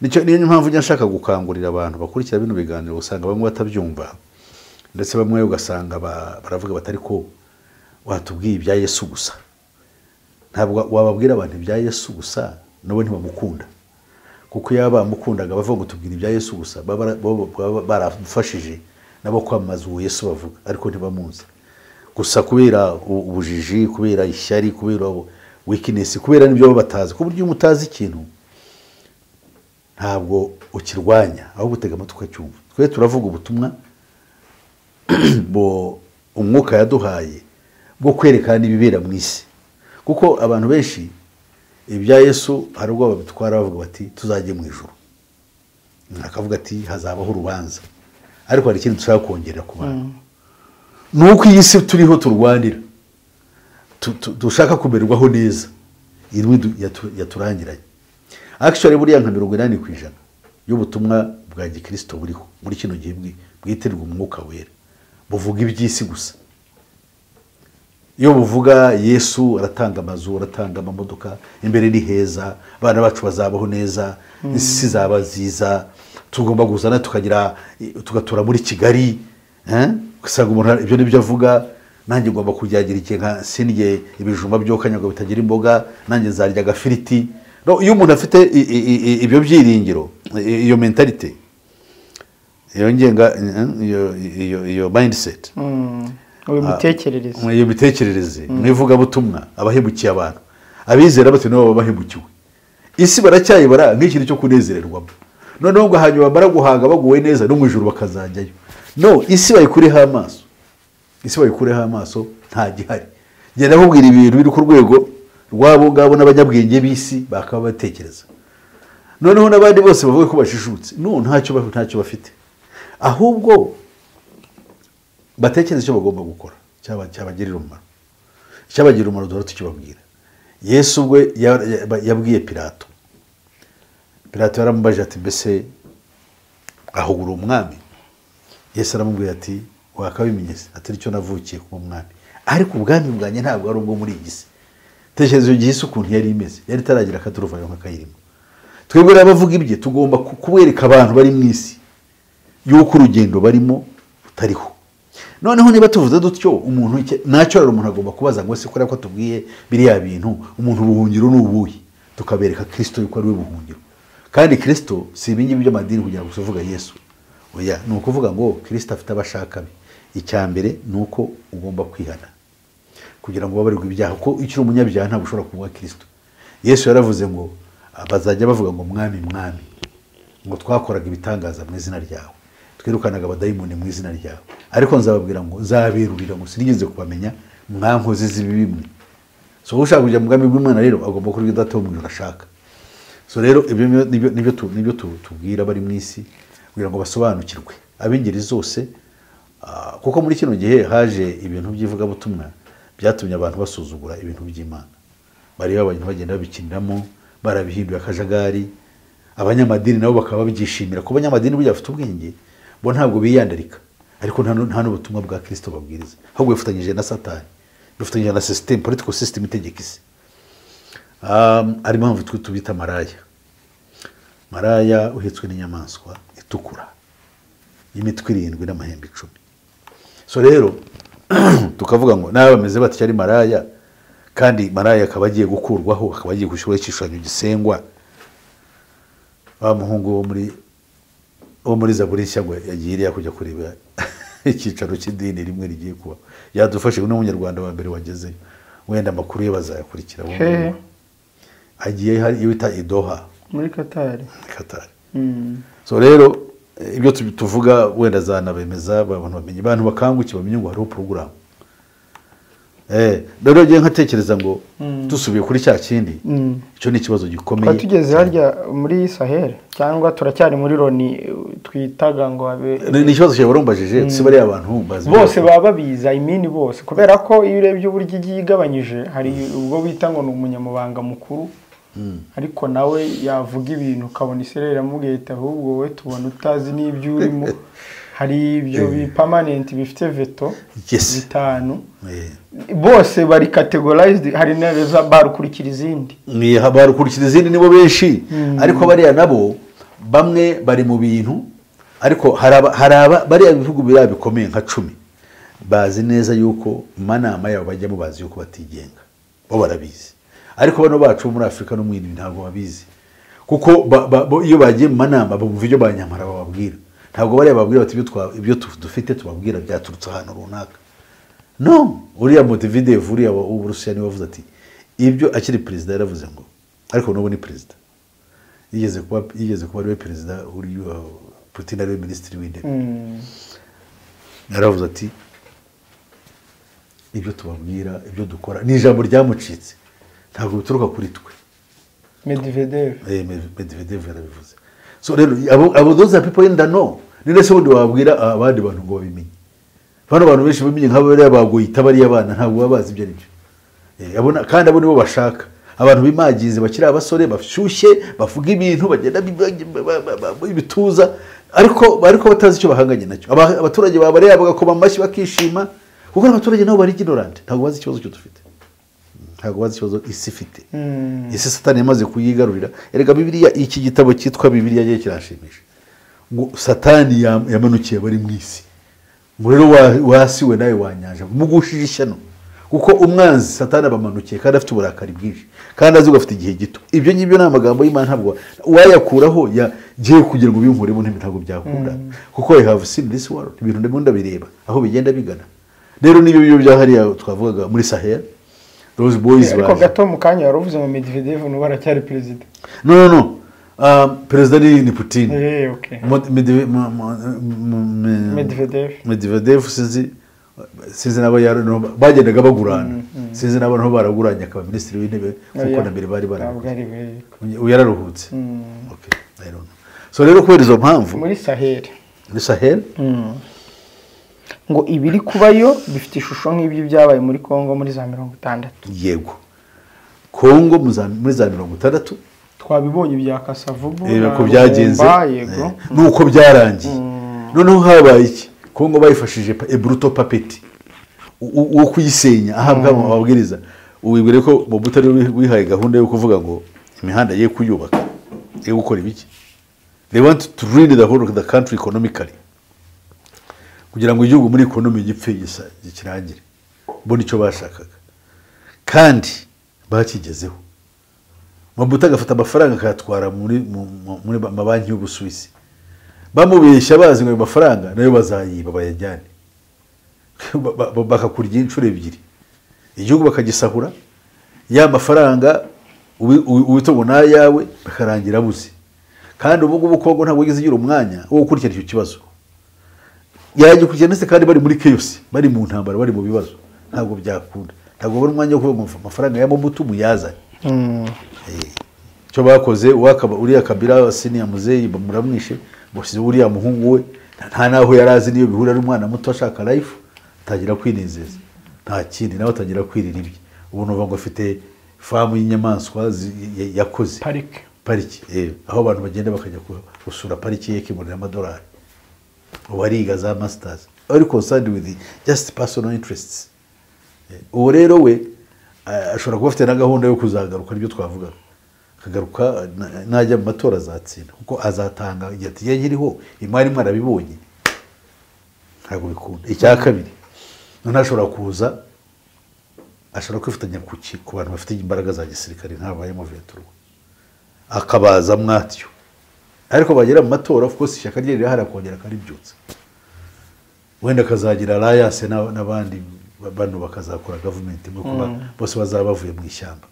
nicyo niyo mpamvu njya nshaka gukangurira abantu bakurikira bino biganiro usanga bamwe batabyumva ndetse bamwe ugasanga ba- baravuga batari ko watubwiye ibya yesu gusa ntabwo wababwira abantu ibya yesu gusa nabo ntibamukunda kuko iyo bamukundaga bavuga ngo tubwire ibya yesu gusa baba bara- baba- baba barafashije nabo kwamamaza uwo yesu bavuga ariko ntibamuzi gusa kubera u- ubujiji kubera ishyari kubera wikinesi kubera n'ibyo baba batazi ku buryo iyo mutazi ikintu ntabwo ukirwanya ahubwo utega amatwi ukacyumva twe turavuga ubutumwa bo umwuka yaduhaye bwo kwerekana ibibera mu isi kuko abantu benshi ibya yesu hari ubwo babitwara bavuga bati tuzajye mu ijoro akavuga ati hazabaho urubanza ariko hari ikindi dushaka kongerera ku bantu ni uko iyi si turiho turwanira tu- tu- dushaka kumererwaho neza irwi du- yatu- yaturangiranye akishore buriya nka mirongo inani ku ijana y'ubutumwa bwa gikirisito buriho muri kino gihe bwi- bwitirirwa umwuka wera buvuga iby'isi gusa iyo buvuga yesu aratanga amazu aratanga amamodoka imbere ni heza abana bacu bazabaho neza isi izaba nziza tugomba kuzana tukagira tugatura muri kigali eh? ugasanga umuntu ara- ibyo nibyo avuga nanjye ngomba kujyagira igihe nka sindye ibijumba byokanya ngo bitagira imboga nanjye nzarya agafiriti No, iyo umuntu afite i- i- i- i- ibyo byiringiro i- iyo mentalite iyo ngenga iyo- iyo- iyo mindset Mm. uyu mutekerereze iyo mitekerereze mu ivugabutumwa abahemukiye abantu abizera bati nabo baba bahemukiwe isi baracyayibara nk'ikintu cyo kunezererwamo noneho ngo hanyuma bamara guhaga baguwe neza no mu ijoro bakazajyayo no isi bayikureho amaso isi bayikureho amaso nta gihari genda babwira ibintu biri ku rwego rw'abo ngabo n'abanyabwenge b'isi bakaba batekereza noneho n'abandi bose bavuga ko bashishutse no ntacyo ba- ntacyo bafite ahubwo batekereza icyo bagomba gukora cyaba- cyabagirira umumaro icyabagirira umumaro duhora tukibabwira yesu ubwe ya- ya- yabwiye pilato pilato yaramubajije ati mbese ahugura umwami yesu aramubwira ati wakabimenyese atari cyo navukiye kuba umwami ariko ubwami bwanjye ntabwo ari ubwo muri iyi si tekereza iyo gihe isi ukuntu yari imeze yari itaragira akaturuvayo nk'akayirimo twebwe rero abavuga ibye tugomba ku- kubereka abantu bari mu isi y'uko urugendo barimo rutariho noneho niba tuvuze dutyo umuntu icyo- ntacyo rero umuntu agomba kubaza ngo ese kubera ko tubwiye biriya bintu umuntu ubuhungiro ni ubuhe tukabereka kirisito yuko ari we buhungiro kandi kirisito si ibingibi by'amadini kugira ngo tuvuga yesu oya ni ukuvuga ngo kirisito afite abashaka be icya mbere ni uko ugomba kwihana kugira ngo babarirwe ibyaha kuko iyo ukiri umunyabyaha ntabwo ushobora kuvuga kirisito yesu yaravuze ngo bazajya bavuga ngo mwami mwami ngo twakoraga ibitangaza mu izina ryawe twirukanaga abadayimoni mu izina ryawe ariko nzababwira ngo nzaberurira ngo sinigeze kubamenya mwankoze z'ibibi mwe so ushaka kujya mu bwami bw'imana rero agomba kurya udata wo mu ijoro ashaka so rero ibyo nibyo- nibyo nibyo tu- nibyo tu- tubwira abari mu isi kugira ngo basobanukirwe ab'ingeri zose ah, kuko muri kino gihe haje ibintu by'ivugabutumwa byatumye abantu basuzugura ibintu by'imana bareba abantu bagenda babikiniramo barabihinduye akajagari abanyamadini nabo bakaba babyishimira kuko abanyamadini burya bafite ubwenge bo ntabwo biyandarika ariko nta nu- nta n'ubutumwa bwa kirisito babwiriza ahubwo bifatanyije na satani bifatanyije na sisiteme politiko sisiteme itegeka isi Um, ari impamvu twe tubita maraya maraya uhetswe n'inyamaswa itukura y'imitwe irindwi n'amahembe icumi so rero tukavuga ngo nawe bameze batya ari maraya kandi maraya akaba agiye gukurwaho akaba agiye gushyiraho igishushanyo gisengwa wa muhungu wo muri wo muri zaburi nshya ngo yagiye iriya kujya kureba icyicaro cy'idini rimwe rigiye kuba yadufashe uyu ni umunyarwanda wa mbere wagezeyo wenda amakuru ye bazayakurikira Hehe. hagiye hari iyo bita idoha muri katari katari so rero eh, ibyo tu- tuvuga wenda zanabemeza abantu bamenye abantu bakangukiye bamenye ngo hariho porogaramu Eh, rero ngiye nkatekereza ngo dusubiye kuri cya kindi icyo ni ikibazo gikomeye twari tugeze harya muri sahel cyangwa turacyari muri loni eh, twitaga ngo habe Ni- ni ikibazo cyawe warumbajije si bariya abantu bazi bose baba babizi imini bose kubera ko iyo urebye uburyo igiye igabanyije hari ubwo bita ngo ni umunyamabanga mukuru ariko nawe yavuga ibintu ukabona isereri iramubwira iti ahubwo wowe tubona utazi n'ibyo urimo hari ibyo bipamanenti bifite veto Yes. bitanu Eh, bose bari categorized hari intebe za bara ukurikira izindi ni barukurikiza izindi nibo benshi ariko bariya nabo bamwe bari mu bintu ariko hari aba- hari aba bariya bihugu biriya bikomeye nka cumi bazi neza yuko mu manama yabo bajyamo bazi yuko batigenga bo barabizi ariko bano bacu bo muri afurika no mu yindi ntabwo babizi kuko ba- ba- bo- iyo bagiye mu manama bumva ibyo banyamara bababwira ntabwo bariya babwira bati "Ibyo twa- ibyo tu- dufite tubabwira byaturutse ahantu runaka no uriya motividevu uriya wa- w'uburusiya niwe wavuze ati ibyo akiri perezida yaravuze ngo ariko n'ubu ni perezida yigeze kuba yigeze kuba ariwe perezida uriya putin ariwe minisitiri w'intebe yaravuze ati ibyo tubabwira ibyo dukora ni ijambo ryamucitse ntabwo bituruka kuri twe medivedev Eh, Med- medvedev yarabivuze so rero abo abo those are people yenda no ni ndetse ubundi wabwira abandi bantu ngo babimenye bano bantu benshi bamenye nk'abo bariya bagoyita bariya bana ntabwo baba bazi ibyo ari byo Eh, abo- kandi abo nibo bashaka abantu bimagize bakiri abasore bashyushye bavuga ibintu bagenda bi- ba- ba- ba- ba- ibituza ariko ariko batazi icyo bahanganye nacyo Aba- abaturage babareba bagakoma amashyi bakishima kuko abaturage nabo bari ignorant ntabwo bazi ikibazo cyo dufite ntabwo bazi ikibazo isi ifite isi satani yamaze kuyigarurira erega bibiriya iki gitabo cyitwa bibiriya rye kirashimisha ngo satani yam- yamanukiye abari mu isi ngo rero wa- wasiwe nawe wanyanja mugushije ishyano kuko umwanzi satani abamanukiye kandi afite uburakari bwinshi kandi azi ko afite igihe gito ibyo ngibyo ni amagambo y'imana ntabwo wa- uwayakuraho yagiye kugira ngo ubinkuremo ntabwo byakunda kuko i have seen this world ibintu ndimo ndabireba aho bigenda bigana rero n'ibyo byo byahariya twavugaga muri sahel rose boys ariko baje gato mu kanya wari uvuze ngo medivedev n'ubu aracyari perezida no no no Ah, perezida ni ni putin Eh, okay. Mo- Medve- mo- mo- mo- me- Medvedev. medvedev sinzi sinzi n'abo yari no- bagendaga bagurana sinzi n'abo niho baraguranye akaba minisitiri w'intebe kuko na mbere bari Ntabwo barabikora ari we. yararuhutse Okay, I don't know. so rero kubera izo mpamvu muri saheli ni sahel ngo ibiri kubayo bifite ishusho nk'ibyo byabaye muri congo muri za mirongo itandatu yego kongo mu za- muri za mirongo itandatu twabibonye bya kasavubu reba na ko byagenze Rumba, yego Eh, nuko byarangiye noneho habaye iki kongo bayifashije pa- eburuto papeti u- u- wo kuyisenya ahabwa amabwiriza wibwire ko mobuto ari we wihaye gahunda yo kuvuga ngo imihanda ye kuyubaka yo gukora ibiki they want to ruin the whole of the country economically kugira ngo igihugu muri ekonomi gipfe gisa- kirangire bo nicyo bashakaga kandi bakigezeho mabuta agafata amafaranga akayatwara muri mu- mu- muri amabanki y'ubusuwisi bamubeshya bazi ngo ayo mafaranga nayo bazayiba bayajyane Ba- ba- ba- bakakurya inshuro ebyiri igihugu bakagisahura ya mafaranga uwi- uwi- uwitungo n'ayawe bakarangira abuze kandi ubu ngubu kongo ntabwo yigeze igira umwanya wo gukurikirana icyo kibazo yagikurikirana ndetse kandi bari muri keyosi bari mu ntambara bari mu bibazo ntabwo byakunda ntabwo babona umwanya wo kuvuga ngo amafaranga ya mobutu muyazane icyo bakoze uwakaba uriya kabira siniya muzeyi bamuramwishe bashyize uriya muhungu we nta naho yari azi niyo bihura n'umwana muto ashaka life atangira kwinezeza nta kindi nawe atangira kwirira ibye ubu numva ngo afite famu y'inyamaswa zi- ya- yakoze parike pariki eh, aho abantu bagenda bakajya ku- gusura pariki ye ikibonera amadolari ubu ariga za masitazi ari concerned with just personal interests Eh, uwo rero we eh, ashobora kuba afite na gahunda yo kuzagaruka nibyo twavugaga akagaruka eh, na- najya mu matora azatsinda kuko azatanga igihe ati "Ye nkiriho imari mwarabibonye ntabwo bikunda icya kabiri noneho ashobora kuza ashobora kwifatanya ku ki- ku bantu bafite imbaraga za gisirikare nk'abayemo veturwa akabaza mwatyo ariko bagera mu matora of course ishyaka rye rirahari akongera akaribyutsa wenda akazagira alliance na- n'abandi ba- bano bakazakora gavumenti imwe kuba bose bazaba bavuye mu ishyamba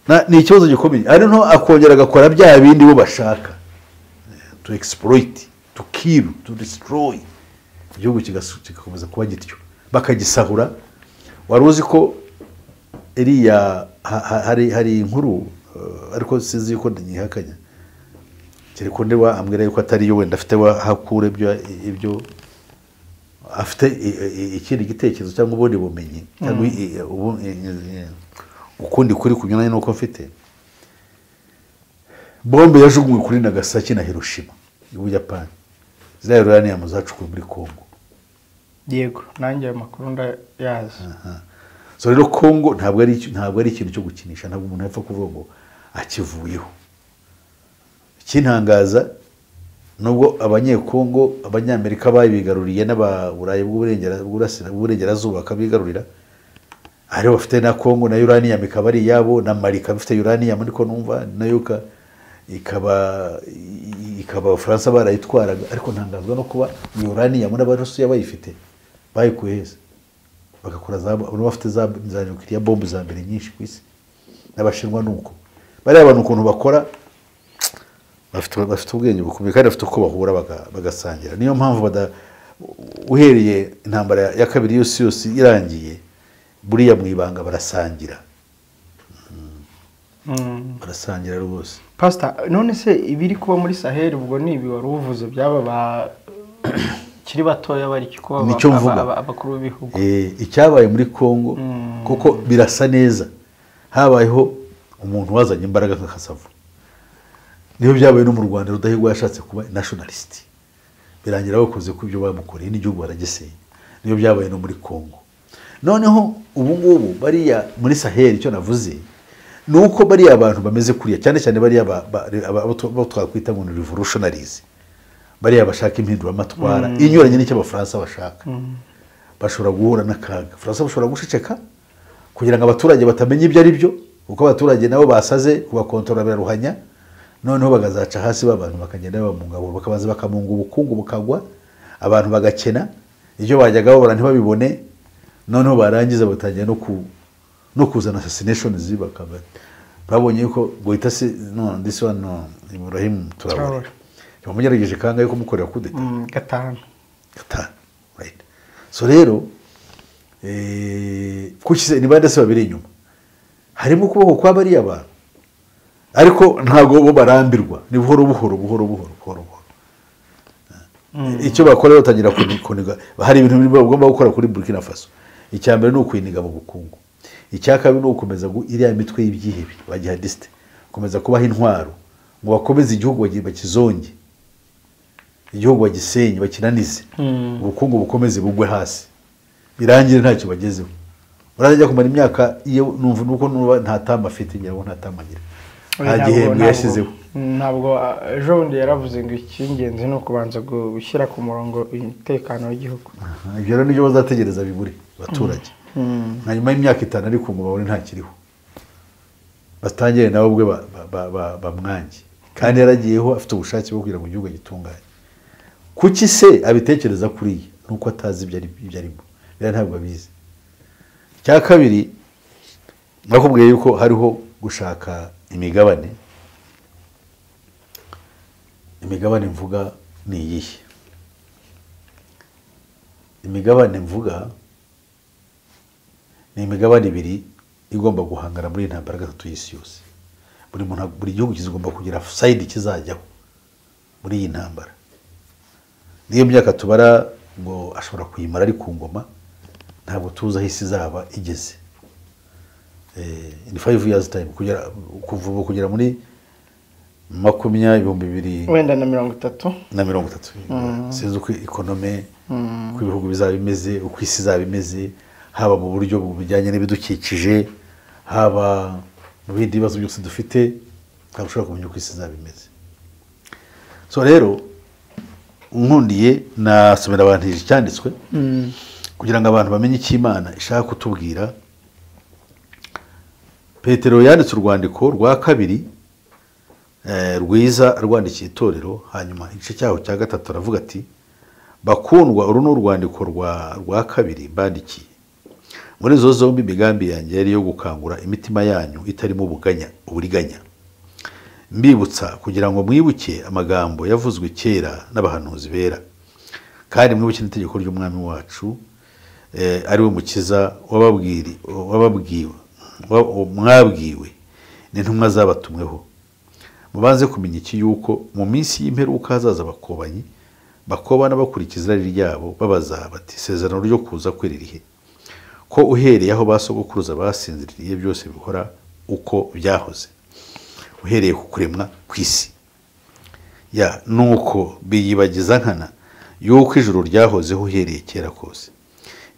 Na- ni ikibazo gikomeye ari nto akongera agakora bya bindi bo bashaka to exploit to kill to destroy igihugu kigasu- kigakomeza kuba gityo bakagisahura wari uzi ko iriya ha- ha- hari hari inkuru eh, ariko sinzi yuko nyihakanya Kirekunde wa ambwira yuko atari yo wenda afite wa hakura ibyo ibyo afite i- i- ikindi gitekerezo cyangwa ubundi bumenyi cyangwa i- i- ubu- i- i- i- ukundi kuri kunyuranye n'uko mfite bombe yajugunywe kuri nagasaki na hiroshima y'ubuyapani ziriya uraniyamu zacukuwe muri kongo yego nanjye ayo makuru ndayazi so rero kongo ntabwo ari iki- ntabwo ari ikintu cyo gukinisha ntabwo umuntu yapfa kuvuga ngo akivuyeho ikintangaza nubwo abanyekongo abanyamerika babigaruriye n'ababurayi bw'uburengera- bw'urasira- bw'uburengerazuba bakabigarurira aribo bafite na kongo na uranium ikaba ari iyabo na mali ikaba ifite uranium ariko numva nayo ka- ikaba i- ikaba abafaransa barayitwaraga ariko ntangazwa no kuba iyo uranium n'abarusiya bayifite bayikuye heza bagakora za bano bafite za za nukiliya bombe za mbere nyinshi ku isi n'abashinwa ni uko bariya bantu ukuntu bakora bafite bafite ubwenge bukomeye kandi bafite uko bahura baga- bagasangira niyo mpamvu bada uhereye intambara ya- ya kabiri yose yose irangiye buriya mu ibanga barasangira barasangira rwose pasita none se ibiri kuba muri saheli ubwo ni ibi wari uvuze byaba bakiri batoya bari kuba aba- Nicyo mvuga. aba- abakuru b'ibihugu Eh, icyabaye muri congo kuko birasa neza habayeho umuntu wazanye imbaraga nka kasavu niyo byabaye no mu rwanda rudahigwa yashatse kuba nationalist birangira bakoze ku byo bamukoreye n'igihugu baragisenya niyo byabaye no muri congo noneho ubu ngubu bariya muri saheli icyo navuze ni uko bariya abantu bameze kuriya cyane cyane bariya ba- ba- aba- abo twa- abo twakwita ngo ni revolutionaries bariya bashaka impinduramatwara inyuranye n'icyo abafaransa bashaka bashobora guhura n'akaga abafaransa bashobora guceceka kugira ngo abaturage batamenya ibyo ari byo kuko abaturage nabo basaze kubakontorora biraruhanya noneho bagazaca hasi babantu bakagenda babamungabura bakabanza bakamunga ubukungu bukagwa abantu bagakena ibyo bajyaga babura ntibabibone noneho barangiza batangira no ku no kuzana assassination bakaba babonye yuko goita se no this one no Ibrahim Traore Traore. bamugerageje kangahe kumukorera kudeta Mm, gatanu gatanu right so rero eh, kuki se- ni bande se babiri inyuma harimo ukuboko kwa bariya bantu ariko ntabwo bo barambirwa ni buhoro buhoro buhoro buhoro buhoro buhoro icyo bakora batangira kuni- kuniga hari ibintu bimwe bagomba gukora kuri burkina faso icya mbere ni ukwiniga mu bukungu icya kabiri ni ugukomeza gu- iriya mitwe y'ibyihebe ba jihadisite gukomeza kubaha intwaro ngo bakomeze igihugu bagi- bakizonge igihugu bagisenye bakinanize ubukungu bukomeze bugwe hasi birangire ntacyo bagezeho urajya kumara imyaka iyo numva nuko numva nta tama afite ngira ngo nta tama agira nta gihembwe yashyizeho ntabwo ah, ejo bundi yaravuze ngo icy'ingenzi ni ukubanza gushyira ku murongo umutekano w'igihugu Aha, ibyo rero nibyo bazategereza biburi abaturage na nyuma y'imyaka itanu ariko ngo babone ntakiriho batangire nawe ubwe ba- ba- ba- ba- bamwange kandi yaragiyeho afite ubushake bwo kugira ngo igihugu gitunganye kuki se abitekereza kuriya ni uko atazi ibyo ari- ibyo arimo biriya ntabwo abizi icya kabiri nakubwiye yuko hariho gushaka imigabane imigabane mvuga ni iyihe imigabane mvuga ni imigabane ibiri igomba guhangana muri iyi ntambara ya gatatu y'isi yose buri muntu buri gihugu kigomba kugira sayidi kizajyaho muri iyi ntambara n'iyo myaka tubara ngo ashobora kuyimara ari ku ngoma ntabwo tuzi aho isi izaba igeze Eh, in five years time kugera kuva ubu kugera muri makumyabiri ibihumbi bibiri wenda na mirongo itatu na mirongo itatu sinzi uko ikonome uko ibihugu bizaba bimeze uko isi izaba imeze haba mu buryo bujyanye n'ibidukikije haba mu bindi bibazo byose dufite ntabwo ushobora kumenya uko isi izaba imeze so rero nkundiye nasomera abantu iki cyanditswe kugira ngo abantu bamenye icyo imana ishaka kutubwira petero yanditse urwandiko rwa kabiri eh, rwiza rwandikiye itorero hanyuma igice cyaho cya gatatu aravuga ati bakundwa uru ni urwandiko rwa rwa kabiri bandikiye muri izo zombi imigambi yanjye yari iyo gukangura imitima yanyu itarimo ubuganya uburiganya mbibutsa kugira ngo mwibuke amagambo yavuzwe kera n'abahanuzi bera kandi mwibuke n'itegeko ry'umwami wacu eh, ari we mukiza wababwiri- wababwiwe wa- mwabwiwe n'intumwa zabatumweho mubanze kumenya iki yuko mu minsi y'imperuka hazaza abakobanyi bakobana bakurikiza irari ryabo babaza bati isezerano ryo kuza kwe ririhe ko uhereye aho ba sogokuruza basinziriye byose bikora uko byahoze uhereye ku kuremwa kw'isi ya nuko biyibagiza nkana yuko ijuru ryahozeho uhereye kera kose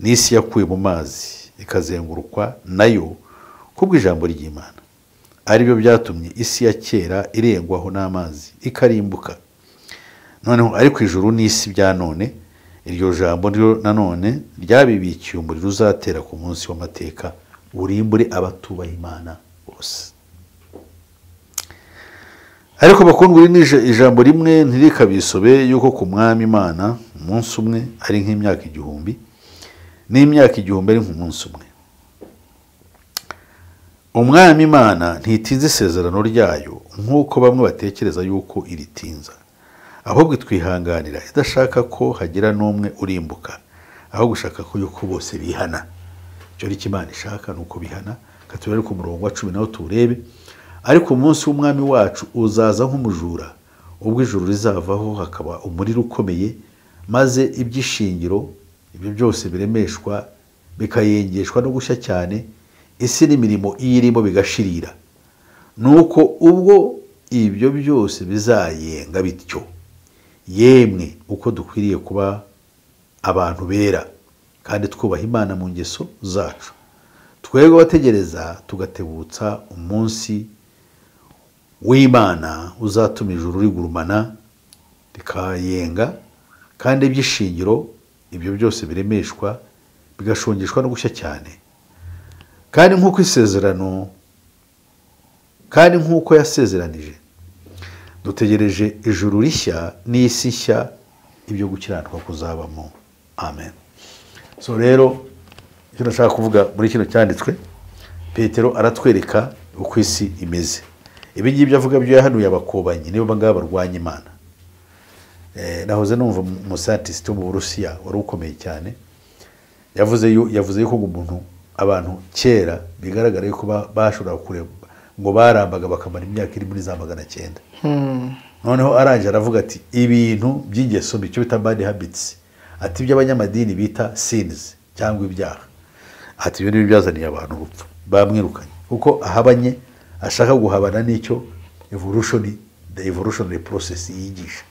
n'isi yakuwe mu mazi ikazengurukwa nayo kubw'ijambo ry'imana aribyo byatumye isi ya kera irengwaho n'amazi ikarimbuka noneho ariko ijuru n'isi bya none iryo jambo ryo nanone ryabibikiye umuriro uzatera ku munsi w'amateka urimbure abatubaha imana bose ariko bakundwa iri ni ija- ijambo rimwe ntirikabisobe yuko ku mwami imana umunsi umwe ari nk'imyaka igihumbi n'imyaka igihumbi ari nk'umunsi umwe umwami imana ntitinza isezerano ryayo nk'uko bamwe batekereza yuko iritinza ahubwo itwihanganira idashaka ko hagira n'umwe urimbuka aho gushaka ko yuko bose bihana icyo ni cyo imana ishaka ni uko bihana katubere ku murongo wa cumi nawo tuwurebe ariko umunsi w'umwami wacu uzaza nk'umujura ubwo ijuru rizavaho hakaba umuriro ukomeye maze iby'ishingiro ibyo byose biremeshwa bikayengeshwa no gushya cyane isi n'imirimo iyirimo bigashirira nuko ubwo ibyo byose bizayenga bityo yemwe uko dukwiriye kuba abantu bera kandi twubaha imana mu ngeso zacu twebwe abategereza tugatebutsa umunsi w'imana uzatuma ijuru rigurumana rikayenga kandi iby'ishingiro ibyo byose biremeshwa bigashongeshwa no gushya cyane kandi nk'uko isezerano kandi nk'uko yasezeranije dutegereje ijuru rishya n'isi nshya ibyo gukiranuka kuzabamo amen so rero icyo nashaka kuvuga muri kino cyanditswe petero aratwereka uko isi imeze ibi ngibyo avuga byo yahanuye abakobanyi nibo ngaba barwanya imana Eh, nahoze numva umusantisite wo mu burusiya wari ukomeye cyane yavuze yu- yavuze yuko ngo umuntu abantu kera bigaragara yuko ba- bashoboraga kureba ngo barambaga bakamara imyaka iri muri za magana cyenda noneho arangije aravuga ati ibintu by'ingeso mbi icyo bita bad habits ati iby'abanyamadini bita sins cyangwa ibyaha ati ibyo nibyo byazaniye abantu urupfu bamwirukanye kuko ahabanye ashaka guhabana n'icyo evolution the evolutionary process yigisha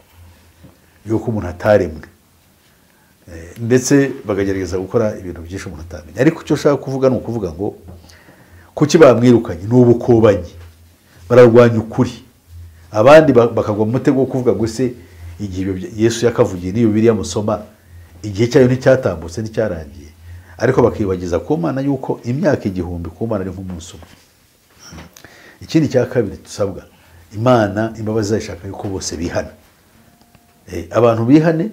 yuko umuntu ataremwe Eh, ndetse bakagerageza gukora ibintu byinshi umuntu atamenya ariko icyo ushaka kuvuga ni ukuvuga ngo kuki bamwirukanye ni ubukobanyi bararwanya ukuri abandi ba- bakagwa mu mutego wo kuvuga ngo se igihe ibyo bya- yesu yakavugiye n'iyo biriya musoma igihe cyayo nticyatambutse nticyarangiye ariko bakibagiza ku mana yuko imyaka igihumbi ku mana ari nk'umunsi umwe ikindi cya kabiri dusabwa imana imbabazi zayishaka yuko bose bihana Eh, abantu bihane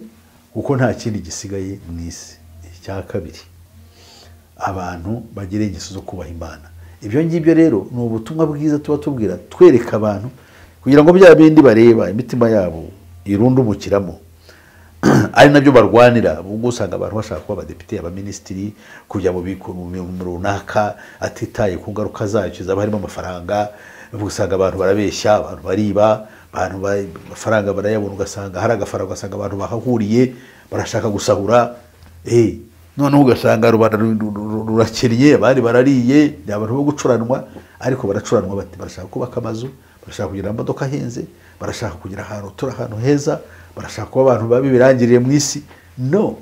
kuko nta kindi gisigaye mu isi icya kabiri abantu bagira ingeso zo kubaha imana ibyo ngibyo rero ni ubutumwa bwiza tuba tubwira twereka abantu kugira ngo bya bindi bareba imitima yabo irundumukiramo ari nabyo barwanira ubwo usanga abantu bashaka kuba abadepite abaminisitiri kujya mu biku- mu bintu runaka atitaye ku ngaruka zacyo zaba harimo amafaranga ubwo usanga abantu barabeshya abantu bariba abantu ba- amafaranga barayabona ugasanga hari agafaranga ugasanga abantu bahahuriye barashaka gusahura Eh, noneho ugasanga rubanda ru- ru- ru- rurakennye abandi barariye ni abantu bo gucuranwa ariko baracuranwa bati barashaka kubaka amazu barashaka kugira amamodoka ahenze barashaka kugira ahantu turi ahantu heza barashaka kuba abantu babi birangiriye mu isi no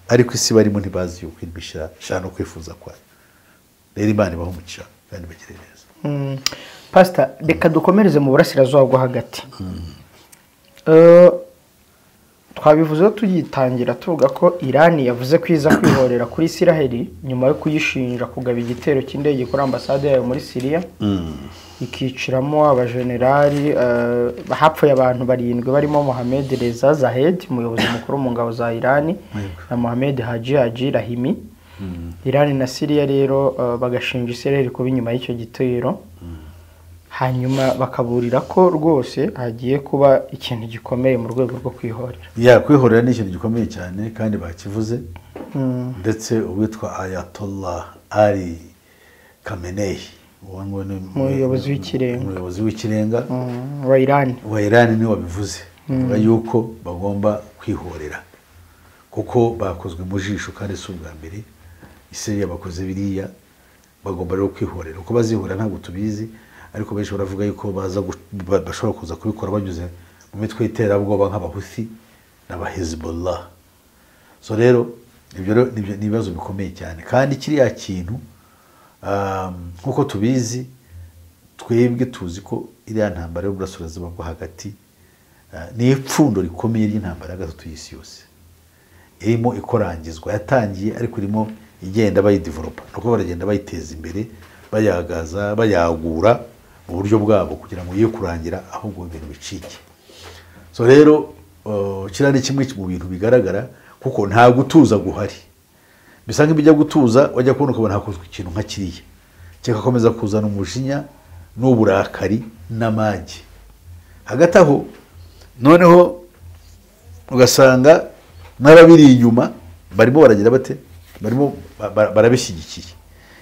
ariko isi barimo ntibazi yuko irimo ishira ishira no kwifuza kwayo rero imana ibaho umugisha kandi bagire neza Mm. pasita reka dukomereze mu burasirazuba bwo hagati Eh, twabivuzeho tuyitangira tuvuga ko irani yavuze ko iza kwihorera kuri isiraheli nyuma yo kuyishinja kugaba igitero cy'indege kuri ambasade yayo muri siriya ikiciramo abajenerali eh, hapfuye abantu barindwi barimo mohamed reza zahed umuyobozi mukuru mu ngabo za irani na mohamed haji haji rahimi irani na siriya rero eh, bagashinja isirayeli kuba inyuma y'icyo gitero hanyuma bakaburira ko rwose hagiye kuba ikintu gikomeye mu rwego rwo kwihorera yakwihorera ni ikintu gikomeye cyane kandi bakivuze ndetse uwitwa ayatollah ari kameneyi uwo nguwo ni Umuyobozi w'ikirenga. umuyobozi w'ikirenga Mm, wa irani wa irani niwe wabivuze avuga yuko bagomba kwihorera kuko bakozwe mu jisho kandi si ubwa mbere isiriya bakoze biriya bagomba rero kwihorera uko bazihorera ntabwo tubizi ariko benshi baravuga yuko baza gu- ba- bashobora kuza kubikora banyuze mu mitwe y'iterabwoba nk'abahuthi n'abahezbollah so rero ibyo rero ni ibyo- ni ibibazo bikomeye cyane kandi kiriya kintu um, nk'uko tubizi twebwe tuzi ko iriya ntambara y'uburasirazuba bwo hagati uh, ni ipfundo rikomeye ry'intambara ya gatatu y'isi yose irimo ikorangizwa yatangiye ariko irimo igenda bayidivelopa ni uko baragenda bayiteza imbere bayagaza bayagura mu buryo bwabo kugira ngo ye kurangira ahubwo ibintu bicike so rero uh, kiriya ni kimwe mu bintu bigaragara kuko nta gutuza guhari bisa nk'ibijya gutuza wajya kubona ukabona hakozwe ikintu nka kiriya kigakomeza kuzana umujinya n'uburakari n'amage hagati aho noneho ugasanga n'ababiri inyuma barimo baragira bate barimo ba- ba- barabishyigikiye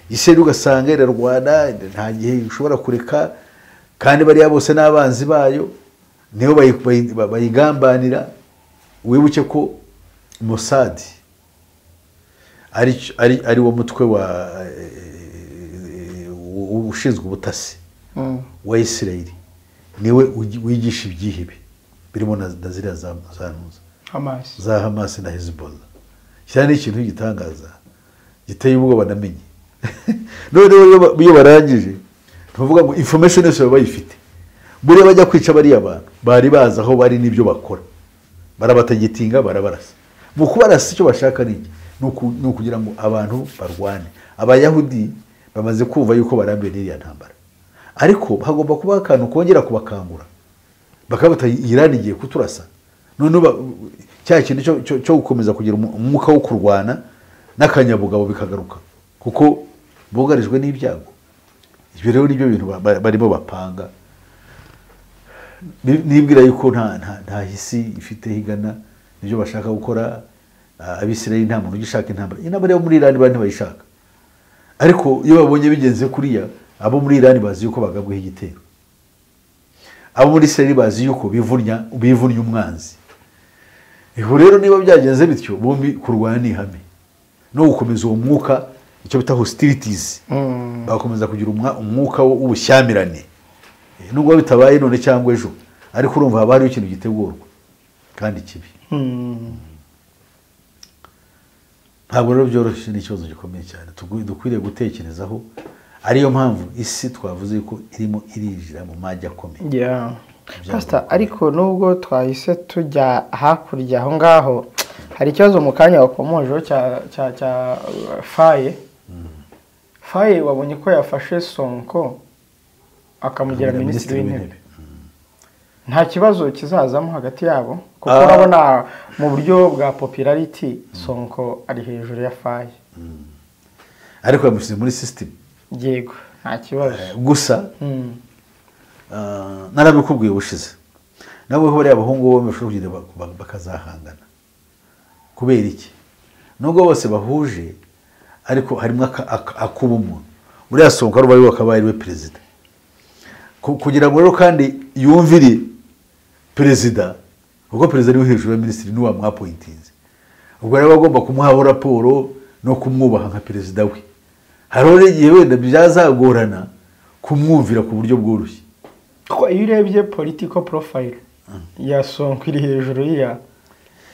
isi rero ugasanga irarwana nta gihe ishobora kureka kandi bariya bose n'abanzi bayo nibo bayi- bayi- ba- bayigambanira wibuke ko Mossad ari ari ari wo mutwe wa eh, eh, eh, ushinzwe ubutasi Mm. wa isirayeli niwe ugi- wigisha ibyihebe birimo na na ziriya za za ntuza amazi za hamasi na hezbollah cyane ni ikintu gitangaza giteye ubwoba namenye noneho iyo ba- iyo barangije tuvuga ngo information yose baba bayifite buriya bajya kwica bariya bantu bari bazi aho bari n'ibyo bakora barabategitinga barabarasa mu kubarasa icyo bashaka ni iki? ni uku- ni ukugira ngo abantu barwane abayahudi bamaze kumva yuko barambiwe n'iriya ntambara ariko hagomba kubaho akantu kongera kubakangura bakabata irani igiye kuturasa noneho ba- cya kintu cyo- cyo- cyo gukomeza kugira umu- umwuka wo kurwana n'akanyabugabo bikagaruka kuko bugarijwe n'ibyago ibyo rero nibyo bintu ba- ba- barimo bapanga Ni- nibwira yuko nta nta- nta hisi ifite higana nibyo bashaka gukora ah, abisirayeli nta muntu ugishaka intambara intambara yo muri irani bari ntibayishaka ariko iyo babonye bigenze kuriya abo muri irani bazi yuko bagabweho igitero abo muri Isirayeli bazi yuko bivunya bivunya umwanzi iho rero niba byagenze bityo bombi kurwana ni ihame no gukomeza uwo mwuka icyo bita hostilities Mm. bagakomeza kugira umwa- umwuka wo- w'ubushyamirane Eh, nubwo bitabaye none cyangwa ejo ariko urumva haba hariho ikintu gitegurwa kandi kibi Mm. ntabwo rero byoroshye ni ikibazo gikomeye cyane Tugu- dukwiriye gutekerezaho ariyo mpamvu isi twavuze ko irimo irinjira mu majya akomeye Yeah. Pastor, ariko nubwo twahise tujya hakurya aho ngaho hari ikibazo mu kanya wakomojeho cya cya cya uh, faye faye wabonye ko yafashe sonko akamugira minisitiri w'intebe nta kibazo kizazamo hagati yabo kuko Ah. urabona mu buryo bwa popularity sonko ari hejuru ya faye ariko yamushyize muri sisitemu yego nta kibazo gusa Mm. ah, narabikubwiye ubushize nabwo ko bariya bahungu bombi bashobora kugenda ba- ba- bakazahangana kubera iki nubwo bose bahuje ariko harimo aka- aka- ak'ubumuntu buriya songa ruba ariwe akaba ariwe perezida Ku- kugira ngo rero kandi yumvire perezida kuko perezida niwe hejuru ya minisitiri niwe wamwapointinze ubwo rero aba agomba kumuhaho raporo no kumwubaha nka perezida we hariho rero igihe wenda byazagorana kumwumvira ku buryo bworoshye kuko iyo urebye political profile ya sonko iri hejuru ya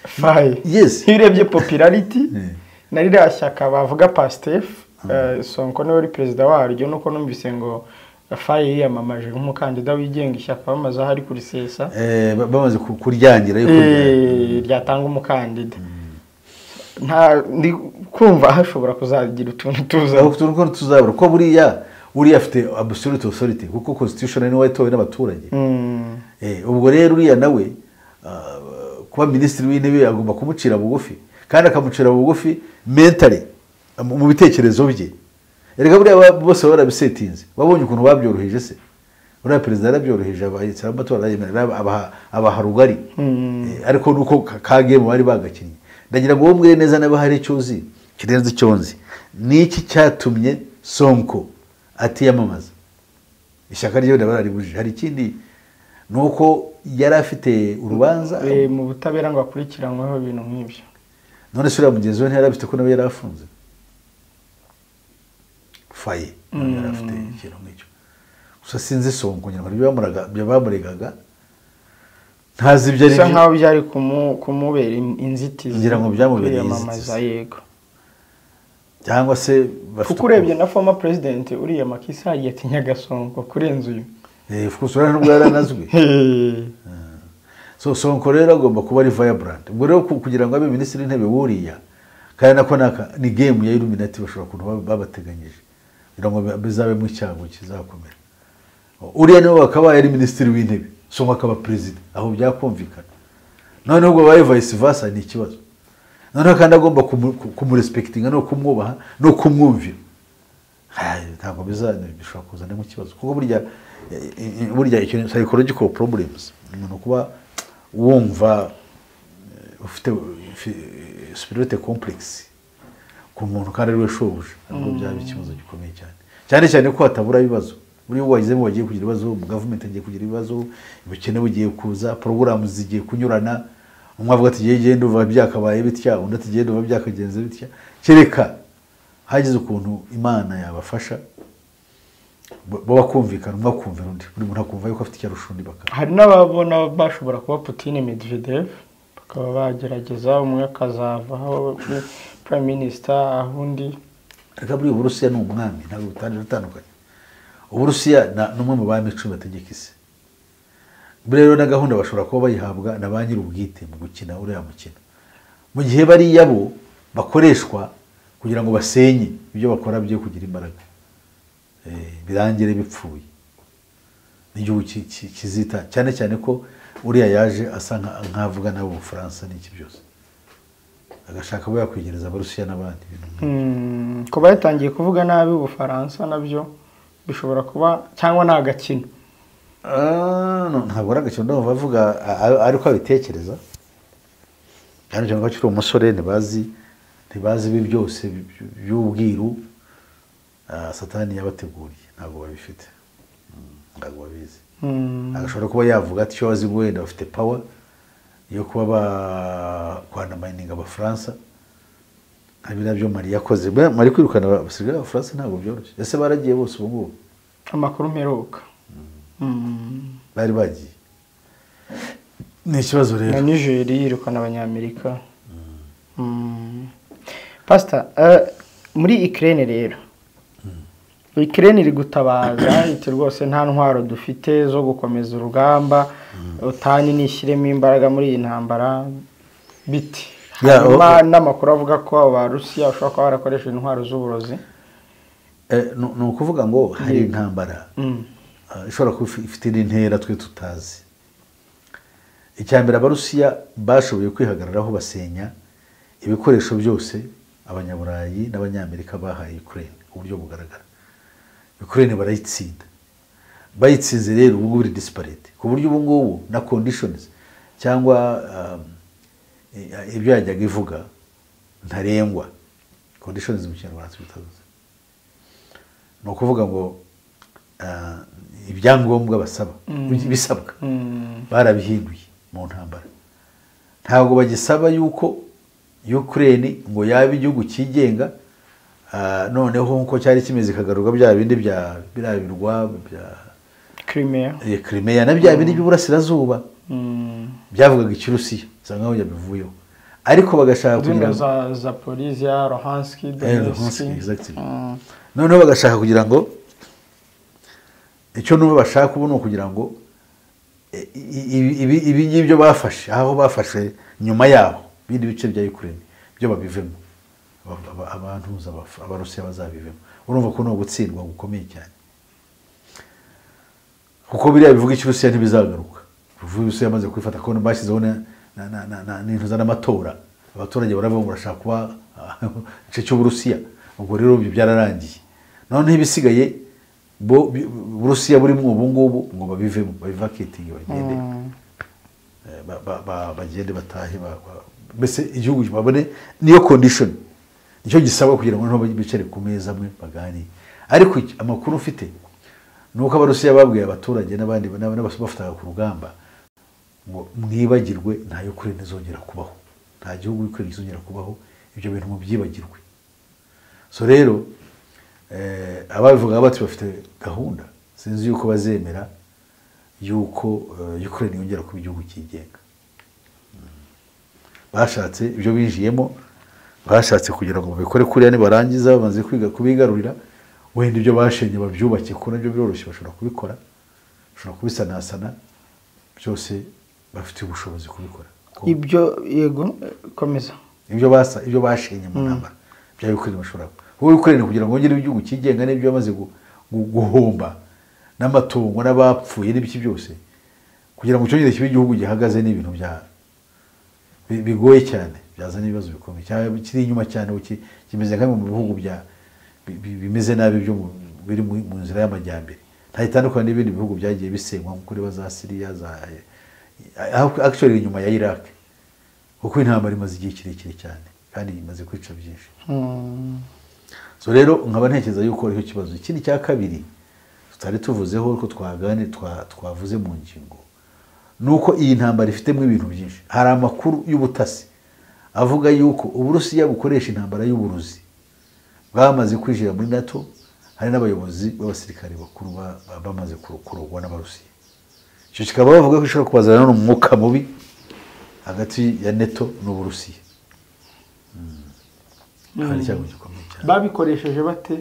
faye Yes. iyo urebye popularity Mm. na ririya shyaka bavuga pastef eh, sonko niwe uri perezida waryo nuko numvise ngo faye yiyamamaje nk'umukandida wigenga ishyaka bamaze aho ari kurisesa Eh, ba- bamaze ku- kuryangira yo kuryangira. eh, ryatanga umukandida nta ndi kumva hashobora kuzagira utuntu tuza Aho turi ko tuzabura ko buriya uriya afite absolute authority kuko constitution niwe watowe n'abaturage Mm. Eh, ubwo rero uriya nawe ah, kuba minisitiri w'intebe agomba kumucira bugufi kandi akamucira bugufi mentally mu bitekerezo bye erega buriya bose barabisetinze babonye ukuntu babyoroheje se buriya perezida yarabyoroheje abahetse amatora arayemerera abaha- abaha rugari Eh, ariko nuko kagemu bari bagakinnye ndagira ngo wowe mbwire neza niba hari icyo uzi kirenze icyo nzi ni iki cyatumye sonko atiyamamaza ishyaka rye raba raribujije hari ikindi ni uko yari afite urubanza Eh, mu butabera ngo akurikiranweho ibintu nk'ibyo none se uriya mugenzi we ntiyari afite ko nawe yari afunze faye nawe yari afite ikintu nk'icyo gusa sinzi sonko nyarwanda ibyo bamuraga- ibyo bamuregaga ntazi ibyo ari bisa byo nkaho byari kumu- kumubera in- inzitizi Ngira ngo byamubereye kwiyamamaza inzitizi. yego cyangwa se bafite kuko urebye na former president uriya makisa yatinyaga sonko kurenza uyu Eh, of course, urabona nubwo yari anazwi Hey. so sonko rero agomba kuba ari vibrant ubwo rero ku- kugira ngo abe minisitiri w'intebe wuriya kandi nako naka ni game ya illuminati bashobora kuntu bab- babateganyije kugira ngo bi- bizabemo icyago kizakomera uriya niwe wakabaye ari minisitiri w'intebe sonko akaba perezida aho byakumvikana noneho ubwo babaye vice versa ni ikibazo noneho kandi agomba kumu- ku- kumurespektinga no kumwubaha no kumwumvira Hai, ntabwo biza bishobora kuzanamo ikibazo kuko burya eh, eh, burya ikintu psychological problems umuntu kuba wumva eh, ufite spirite complex ku muntu kandi ariwe shobuja ntabwo byaba ikibazo gikomeye cyane cyane cyane ko hatabura ibibazo buriya wagizemo wagiye kugira ibibazo mu gavumenti hagiye kugira ibibazo ubukene bugiye kuza porogaramu zigiye kunyurana umwe avuga ati "Jyewe igihe ndumva byakabaye bitya undi ati "Jyewe ndumva byakagenze bitya kereka hagize ukuntu imana yabafasha bo- bo bakumvikana umwe akumvira undi buri muntu akumva yuko afite icyo arusha undi bakaba hari n'ababona bashobora kuba Putin Medvedev bakaba bagerageza umwe akazavaho we- prime minister aho undi reka buriya uburusiya ni umwami ntabwo butangira utandukanye uburusiya na- ni umwe mu bami icumi bategeka isi buriya rero na gahunda bashobora kuba bayihabwa na ba nyir'ubwite mu gukina uriya mukino mu gihe bariya bo bakoreshwa kugira ngo basenye ibyo bakora byo kugira imbaraga Eh, birangire bipfuye n'igihugu ki- ki- kizita cyane cyane ko uriya yaje asa nka- nk'avuga nabo ubufaransa n'iki byose agashaka kuba yakwegereza abarusiya n'abandi ibintu nk'ibyo. Hmm, kuba yatangiye kuvuga nabi ubufaransa nabyo bishobora kuba cyangwa ni agakino Ah, no, ntabwo ari agakino ndumva avuga a- a- ariko abitekereza kandi cyangwa akiri umusore ntibazi ntibazi ibi byose by- by- by'ubwiru ah, satani yabateguriye ntabwo babifite Mm, ntabwo babizi Hmm, agashobora kuba yavuga ati icyo bazi ngo wenda bafite pawa yo kuba bakwandamayininga abafaransa nka biriya byo mari yakoze Buriya mari kwirukana abasirikare b'abafaransa ntabwo byoroshye ese baragiye bose ubu ngubu amakuru mperuka Hmm, bari bagiye ni ikibazo rero na Nigeria yirukana abanyamerika Hmm. pastor eh, muri Ukraine rero Ukraine iri gutabaza iti rwose nta ntwaro dufite zo gukomeza urugamba utani nishyiremo imbaraga muri iyi ntambara biti Ya, hanyuma o- n'amakuru avuga ko abarusiya bashobora kuba barakoresha intwaro z'uburozi Eh, ni ni ukuvuga ngo hari intambara Mm. ah, ishobora kuba ifi- ifite n'intera twe tutazi icya mbere abarusiya bashoboye kwihagararaho basenya ibikoresho byose abanyaburayi n'abanyamerika bahaye ukraine ku buryo bugaragara ukraine barayitsinda bayitsinze rero ubu ngubu iri disparate ku buryo ubu ngubu na conditions cyangwa um, i- ibyo yajyaga ivuga ntarengwa conditions mu kinyarwanda tubitavuze ni ukuvuga ngo ah, ibyangombwa basaba bisabwa barabihinduye mu ntambara ntabwo bagisaba yuko ukraine ngo yaba igihugu cyigenga ah, noneho nk'uko cyari kimeze ikagarurwa bya bindi bya biriya birwa bya Crimea eh, Crimea na bya bindi by'uburasirazuba Mm. byavugaga ikirusiya bisa nkaho yabivuyeho ariko bagashaka kugira zino ngo- za zaporizia rohanski Eh, donetsk Luhansk, exactly. Mm. noneho bagashaka kugira ngo icyo n'ubu bashaka ubu ni ukugira ngo eh, i- i- ibi- ibi ngibyo bafashe aho bafashe nyuma yaho ibindi bice bya ukraine byo babivemo Aba- aba- abantuza Abaf- abarusiya bazabivemo urumva ko ni ugutsindwa gukomeye cyane kuko biriya bivuga ikirusiya ntibizagaruka bivuga ibirusiya yamaze kubifata kubona bashyizeho na- na- na- na- na- n'intuza n'amatora abaturage barava ngo barashaka kuba igice cy'uburusiya ubwo rero ibyo byararangiye noneho ibisigaye bo- bi- burusiya burimo ubu ngubu ngo babivemo babivakitinge bagende eh, ba- ba- ba- bagende batahe ba- ba- mbese igihugu babone niyo kondishoni nicyo gisaba kugira ngo noneho bicare ku meza amwe baganire ariko iki- amakuru mfite ni uko abarusiya babwiye abaturage n'abandi n'abafataga ku rugamba ngo mwibagirwe nta yo kuri ntizongera kubaho nta gihugu y'ukuri kizongera kubaho ibyo bintu mubyibagirwe so rero eh, ababivuga bati bafite gahunda sinzi yuko bazemera yuko eh, ukraine yongera kuba igihugu cyigenga Mm. bashatse ibyo binjiyemo bashatse kugira ngo babikore kuriya nibarangiza bamaze kwiga kubigarurira wenda ibyo bashenye babyubake kuko nabyo biroroshye bashobora kubikora bashobora kubisanasana byose bafite ubushobozi kubikora Kuko- ibyo yego eh, komeza ibyo basa ibyo bashenye mu ntambara bya Ukraine bashobora wowe Ukraine kugira ngo wongere igihugu cyigenga n'ibyo bamaze gu- gu- guhomba n'amatungo n'abapfuye n'ibiki byose kugira ngo cyongere kibe igihugu gihagaze ni ibintu bya bi- bigoye cyane byazana ibibazo bikomeye cyangwa kiri inyuma cyane uki- kimeze nka bimwe mu bihugu bya bi- bi- bimeze nabi byo mu- biri mu mu nzira y'amajyambere nta itandukanye n'ibindi bihugu byagiye bisenywa nko kuri ba za Syria za actually inyuma ya Iraq kuko intambara imaze igihe kirekire cyane kandi imaze kwica byinshi Mm. so rero nkaba ntekereza yuko ariho kibazo ikindi cya kabiri tutari tuvuzeho ko twagane twa- twavuze mu ngingo ni uko iyi ntambara ifitemo ibintu byinshi hari amakuru y'ubutasi avuga yuko uburusiya bukoresha intambara y'uburuzi bwamaze kwinjira muri nato hari n'abayobozi b'abasirikare bakuru ba- ba- bamaze kuro- kurogwa n'abarusiya icyo kikaba bavuga ko ishobora kubazanira n'umwuka mubi hagati ya neto n'uburusiya Mm. hari icyago gikomeye cyane babikoresheje bate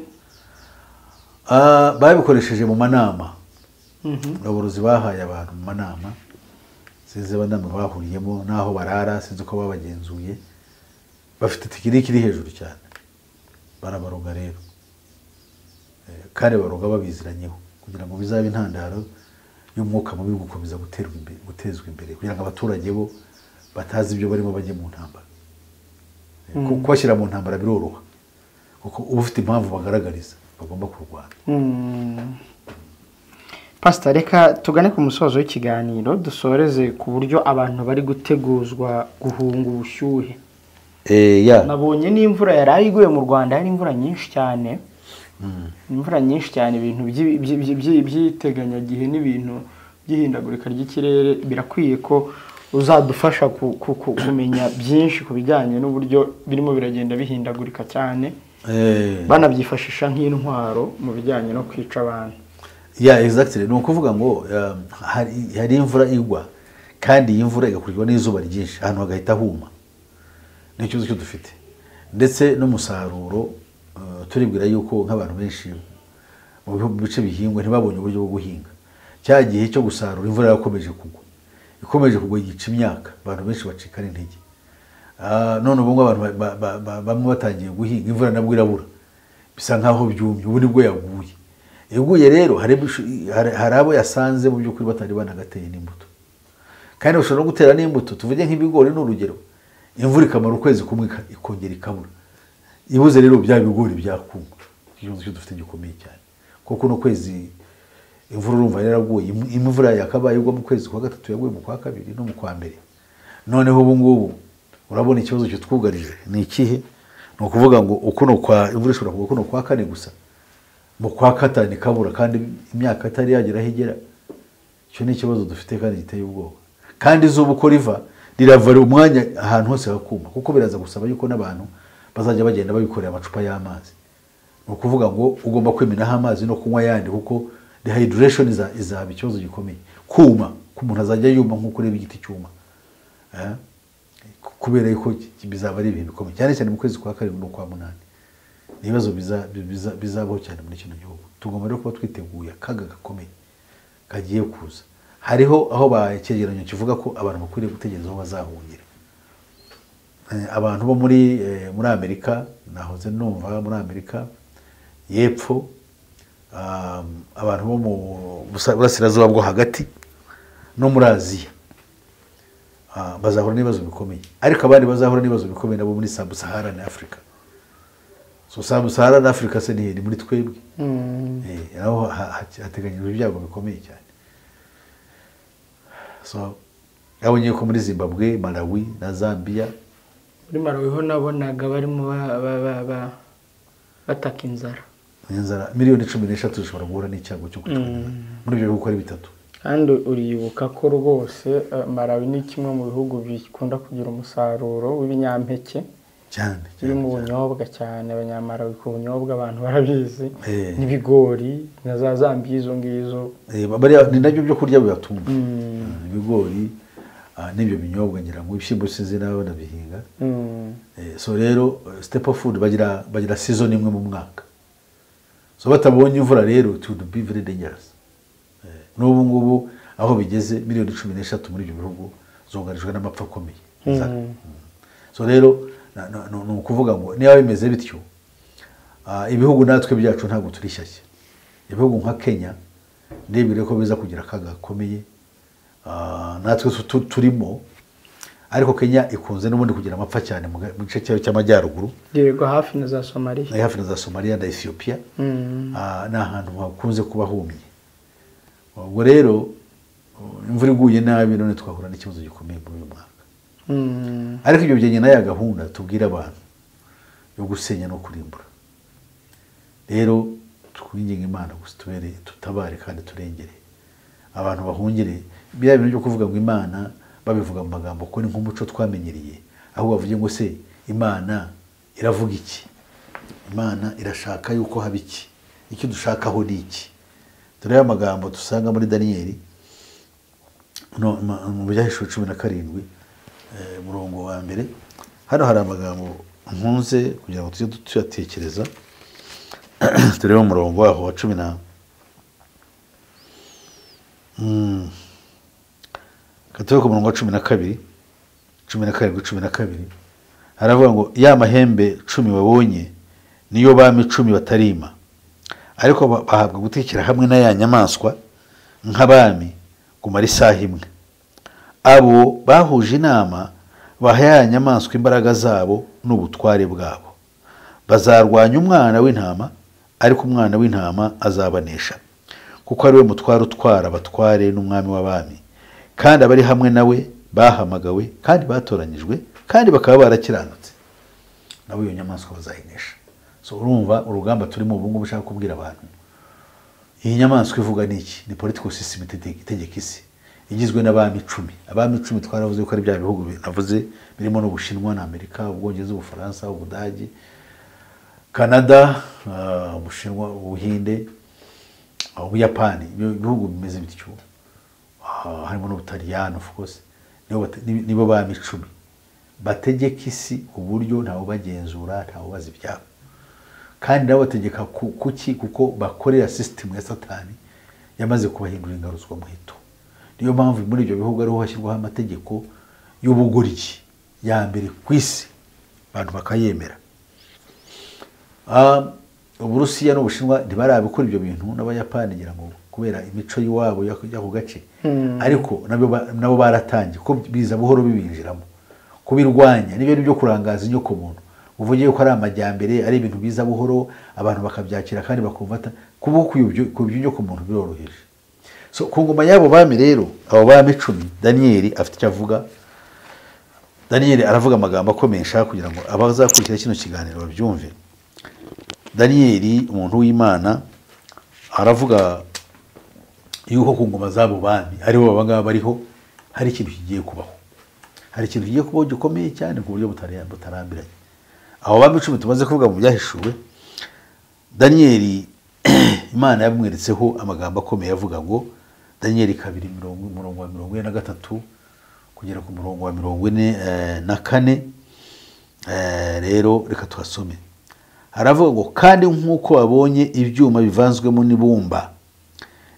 Ah, babikoresheje mu manama abarozi bahaye abantu mu manama sinzi abanama bahuriyemo n'aho barara sinzi uko babagenzuye bafite tekiniki iri hejuru cyane barabaroga rero Eh, kandi baroga babiziranyeho kugira ngo bizabe intandaro y'umwuka mubi wo gukomeza guterwa imbere, gutezwa imbere kugira ngo abaturage bo batazi ibyo barimo bajye mu ntambara Eh, ku- kubashyira mu ntambara biroroha kuko uba ufite impamvu bagaragariza bagomba kurwana Mm. pasita reka tugane ku musozo w'ikiganiro dusoreze ku buryo abantu bari guteguzwa guhunga ubushyuhe Eh, ya nabonye n'imvura yari iguye mu rwanda yari imvura nyinshi cyane imvura nyinshi cyane ibintu by'i- by'i- by'i- by'i- by'iteganyagihe n'ibintu by'ihindagurika ry'ikirere birakwiye ko uzadufasha ku- ku- ku- kumenya byinshi ku bijyanye n'uburyo birimo biragenda bihindagurika cyane Eh, banabyifashisha nk'intwaro mu bijyanye no kwica abantu ya exactly ni ukuvuga ngo um, hari hari imvura igwa kandi iyi mvura igakurikirwa n'izuba ryinshi ahantu hagahita huma ni ikibazo cyo dufite ndetse n'umusaruro uh, turibwira yuko nk'abantu benshi mu bihu- mu bice bihingwa ntibabonye uburyo bwo guhinga cya gihe cyo gusarura imvura yarakomeje kugwa ikomeje kugwa yica imyaka abantu benshi bacikana intege Ah, none ubu ngubu abantu ba- ba- ba- bamwe batangiye guhinga imvura nabwo irabura bisa nkaho byumye ubu nibwo yaguye yaguye rero hari ibishu- hari- hari abo yasanze mu by'ukuri batari banagateye n'imbuto kandi bashobora no gutera n'imbuto tuvuge nk'ibigori ni urugero imvura ikamara ukwezi kumwe ika- ikongera ikabura ibuze rero bya bigori byakuma ikibazo cyo dufite gikomeye cyane kuko no kwezi imvura urumva yaraguye Im- imvura yakabaye igwa mu kwezi kwa gatatu yaguye mu kwa kabiri no mu kwa mbere noneho ubu ngubu urabona ikibazo kitwugarije ni ikihe ni ukuvuga ngo ukuno kwa imvura ishobora kugwa kuno kwa kane gusa mu kwa gatanu ikabura kandi imyaka itari yagera aho igera icyo ni ikibazo dufite kandi giteye ubwoba kandi izuba uko riva riravara umwanya ahantu hose hakuma kuko biraza gusaba yuko n'abantu bazajya bagenda babikorera amacupa y'amazi ni ukuvuga ngo ugomba kwimenaho amazi no kunywa ayandi kuko dehydration iza- izaba ikibazo gikomeye kuma ku muntu azajya yuma nk'uko ureba igiti cyuma Eh? kubera yuko ki- bizaba ari ibihe bikomeye cyane cyane mu kwezi kwa karindwi no kwa munani ni ibibazo biza- biza- bizabaho cyane muri kino gihugu tugomba rero kuba twiteguye akaga gakomeye kagiye kuza hariho aho bakegeranyo kivuga ko abantu bakwiriye gutegereza aho bazahungira Eh, abantu bo muri eh, muri amerika nahoze numva muri amerika y'epfo um, abantu bo mu busa- burasirazuba bwo hagati no muri aziya Ah, bazahura n'ibibazo bikomeye ariko abandi bazahura n'ibibazo bikomeye nabo muri sabu saharani afurika so sabu sahara na afurika se ni ni muri twebwe Eh, aho ha- ha- hateganyijwe ibyago bikomeye cyane so yabonye ko muri zimbabwe malawi na zambia muri marawiho nabonaga barimo ba- ba- ba- ba- bataka inzara inzara miliyoni cumi n'eshatu zishobora guhura n'icyago cyo gucura muri ibyo bihugu ari bitatu kandi uribuka ko rwose eh, marawi ni kimwe mu bihugu bikunda kugira umusaruro w'ibinyampeke cyane birimo ubunyobwa cyane abanyamarawi ku bunyobwa abantu barabizi Eh. n'ibigori na za zambiya izo ngizo Eh, bariya ni nabyo byo kurya bibatunga Ah, ibigori ah, n'ibyo binyobwa ngira ngo ibishyimbo sinzi nawe banabihinga Mm. Eh, so rero eh, step of food bagira bagira season imwe mu mwaka so batabonye imvura rero it would be very dangerous Eh, n'ubu ngubu aho bigeze miliyoni cumi n'eshatu muri ibyo bihugu zugarijwe n'amapfa akomeye Za- Mm. so rero na- na- ni ni ukuvuga ngo niba bimeze bityo ah, ibihugu natwe byacu ntabwo turi shyashya ibihugu nka kenya ndebere ko biza kugira akaga gakomeye Ah, natwe tu- tu- turimo ariko kenya ikunze n'ubundi kugira amapfa cyane mu ga- mu gice cyayo cy'amajyaruguru yirirwa hafi na za somaliya ari hafi na za somaliya na ethiopia Ah, ni ahantu hakunze kuba humye ubwo rero uh, imvura iguye nabi none twahura n'ikibazo gikomeye muri uyu mwaka Mm. ariko ibyo byenyine ya gahunda tubwira abantu yo gusenya no kurimbura rero twinginga imana gusa tubere tutabare kandi turengere abantu bahungire biriya bintu byo kuvuga ngo imana babivuga mu magambo ko ni nk'umuco twamenyereye aho bavuge ngo se imana iravuga iki imana irashaka yuko haba iki icyo dushakaho ni iki dore ya magambo dusanga muri daniyeli no, ma- mu byahishuwe cumi na karindwi eh, umurongo wa mbere hano hari amagambo nkunze kugira ngo tujye tuyatekereza turebe umurongo waho wa cumi na Mm. Reka turebe ku murongo wa cumi na kabiri cumi na karindwi cumi na kabiri haravuga ngo ya mahembe cumi babonye niyo bami cumi batarima ariko ba- bahabwa gutekera hamwe na ya nyamaswa nk'abami kumara isaha imwe abo bahuje inama baha ya nyamaswa imbaraga zabo n'ubutware bwabo bazarwanya umwana w'intama ariko umwana w'intama azabanesha kuko ari we mutware utwara abatware n'umwami w'abami kandi abari hamwe nawe bahamagawe kandi batoranyijwe kandi bakaba barakiranutse nabo iyo nyamaswa bazayinesha so urumva urugamba turimo ubu ngubu ushaka kubwira abantu iyi nyamaswa ivuga ni iki ni political system ite- itegeka isi igizwe n'abami icumi abami icumi twaravuze ko ari bya bihugu bi- navuze birimo n'ubushinwa na amerika ubwongereza ubufaransa ubudage canada ah, ubushinwa ubuhinde ah, ubuyapani ibyo bihugu bimeze bityo Ah, harimo n'ubutaliyani of course nibo bate- ni- nibo bami icumi bategeka isi uburyo ntawe ubagenzura ntawe ubaza ibyabo kandi nabo bategeka ku- kuki kuko bakorera sisitemu ya satani yamaze kubahindura ingaruzwa muheto niyo mpamvu muri ibyo bihugu ariho hashyirwaho amategeko y'ubugoryi ya mbere ku isi abantu bakayemera Ah, uburusiya n'ubushinwa ntibarabikora ibyo bintu n'abayapani ngira ngo kubera imico y'iwabo y'ako- y'ako gace ariko nabyo ba- nabo baratangiye kuko biza buhoro bibinjiramo kubirwanya n'ibyo ni byo kurangaza inyokomuntu uvuge ko ari amajyambere ari ibintu biza buhoro abantu bakabyakira kandi bakumva ata- kuba kuyobya- kuyobya inyokomuntu biroroheje so ku ngoma y'abo bami rero abo bami icumi daniyeli afite icyo avuga daniyeli aravuga amagambo akomeye nshaka kugira ngo abazakurikira kino kiganiro babyumve daniyeli umuntu w'imana aravuga yuko ku ngoma z'abo bami aribo babangaba bariho hari ikintu kigiye kubaho hari ikintu kigiye kubaho gikomeye cyane ku buryo butari- butarambiranye abo bami icumi tumaze kuvuga mu byahishuwe daniyeli imana yamweretseho amagambo akomeye avuga ngo daniyeli kabiri mirongo umurongo wa mirongo ine na gatatu kugera ku murongo wa mirongo ine eh, na kane Eh, rero reka tuhasome haravuga ngo kandi nk'uko babonye ibyuma bivanzwemo n'ibumba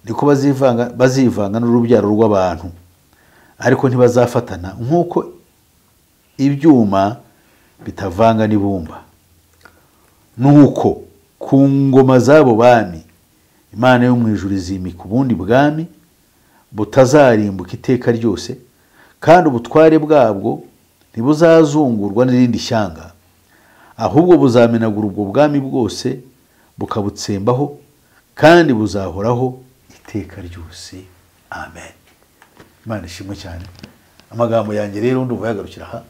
niko bazivanga bazivanga n'urubyaro rw'abantu ariko ntibazafatana nk'uko ibyuma bitavanga n'ibumba nuko ku ngoma z'abo bami imana yo mu ijuru izimika ubundi bwami butazarimbuka iteka ryose kandi ubutware bwabwo ntibuzazungurwa n'irindi shyanga ahubwo buzamenagura ubwo bwami bwose bukabutsembaho kandi buzahoraho iteka ryose amen imana ishimwe cyane amagambo yanjye rero ndumva yagarukira aha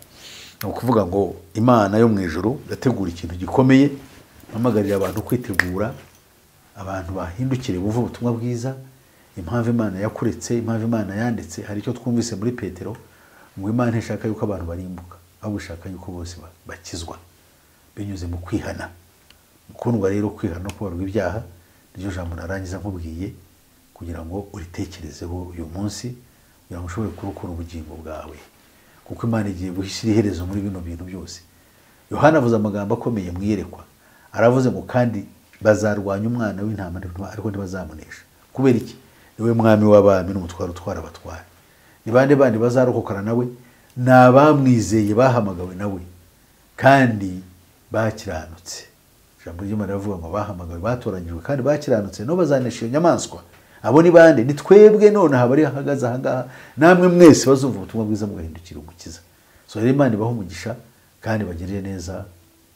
ni ukuvuga ngo imana yo mu ijoro yategura ikintu gikomeye mpamagarira abantu kwitegura abantu bahindukire bumve ubutumwa bwiza impamvu imana yakuretse impamvu imana yanditse hari icyo twumvise muri petero ngo imana ishaka yuko abantu barimbuka ahubwo ishaka yuko bose ba- bakizwa binyuze mu kwihana mukundwa rero kwihana no kubarwa ibyaha niryo jambo narangiza nkubwiye kugira ngo uritekerezeho uyu munsi kugira ngo ushobore kurokora ubugingo bwawe kuko imana igiye gushyira iherezo muri bino bintu byose yohana avuze amagambo akomeye mu iyerekwa aravuze ngo kandi bazarwanya umwana w'intama ariko ntibazamunesha kubera iki niwe mwami w'abami n'umutwaro utwara abatwara ni bande bandi bazarokokana nawe ni abamwizeye bahamagawe nawe kandi bakiranutse ijambo ry'imana riravuga ngo bahamagawe batoranyijwe kandi bakiranutse nabo bazanesha iyo nyamaswa abo ni bande ni twebwe nonaha bari hahagaze ahangaha namwe mwese bazumva ubutumwa bwiza mugahindukira umukiza so rero imana ibahe umugisha kandi bagirire neza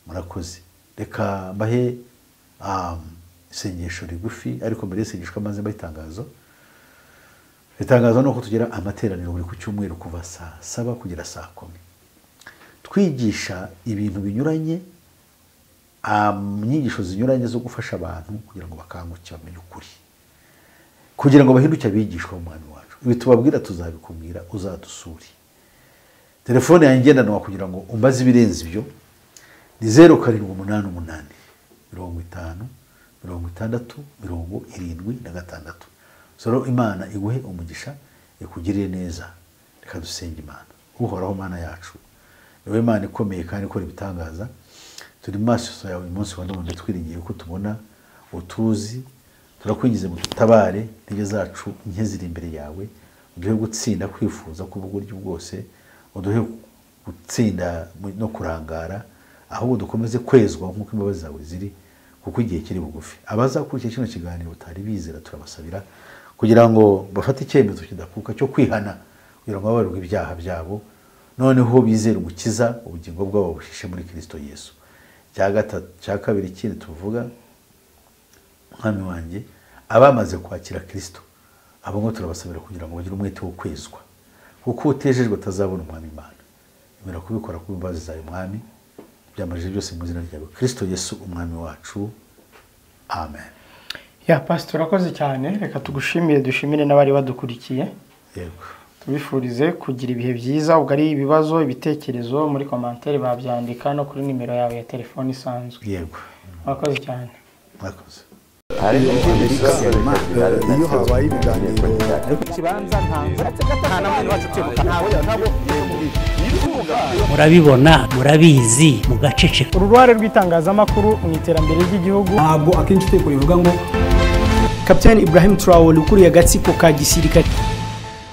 murakoze reka mbahe um, isengesho rigufi ariko mbere y'isengesho kamaze mbahe itangazo itangazo ni uko tugira amateraniro buri ku cyumweru kuva saa saba kugera saa kumi twigisha ibintu binyuranye um, inyigisho zinyuranye zo gufasha abantu kugira ngo bakanguke bamenye ukuri kugira ngo bahinduke abigishwa b'umwami wacu ibi tubabwira tuzabikubwira uzadusure telefone yanjye ngendanwa kugira ngo umbaze ibirenze ibyo ni zeru karindwi umunani umunani mirongo itanu mirongo itandatu mirongo irindwi na gatandatu soro imana iguhe umugisha ikugirire neza reka dusenge imana uhoraho mana yacu niwe imana ikomeye kandi ikora ibitangaza turi mu maso yawe uyu munsi wa none twiringiye ko tubona utuzi turakwingize mu dutabare intege zacu nke ziri imbere yawe uduhe gutsinda kwifuza ku buryo bwose uduhe gutsinda mu- no kurangara ahubwo dukomeze kwezwa nk'uko imbabazi zawe ziri kuko igihe kiri bugufi abazakurikira kino kiganiro batari bizera turabasabira kugira ngo bafate icyemezo kidakuka cyo kwihana kugira ngo babarirwe ibyaha byabo noneho bizere umukiza ubugingo bwabo bushishe muri kirisito yesu cya gatatu cya kabiri ikindi tuvuga mwami wanjye abamaze kwakira kirisito abo ngo turabasabira kugira ngo bagire umwete wo kwezwa kuko utejejwe atazabona umwami imana emera kubikora ku mbabazi zawe mwami byamajije byose mu izina ryawe kirisito yesu umwami wacu amen ya pasita urakoze cyane reka tugushimire dushimire n'abari badukurikiye yego tubifurize kugira ibihe byiza ubwo ari ibibazo ibitekerezo muri komantere babyandika no kuri nimero yawe ya telefone isanzwe yego urakoze cyane mwakoze iyo habaye ibiganiro murabibona murabizi mugaceceka uruhare rw'itangazamakuru mu iterambere ry'igihugu ntabwo akenshi utekura bivuga ngo kapitani ibrahim traore ukuriye agatsiko ka gisirikare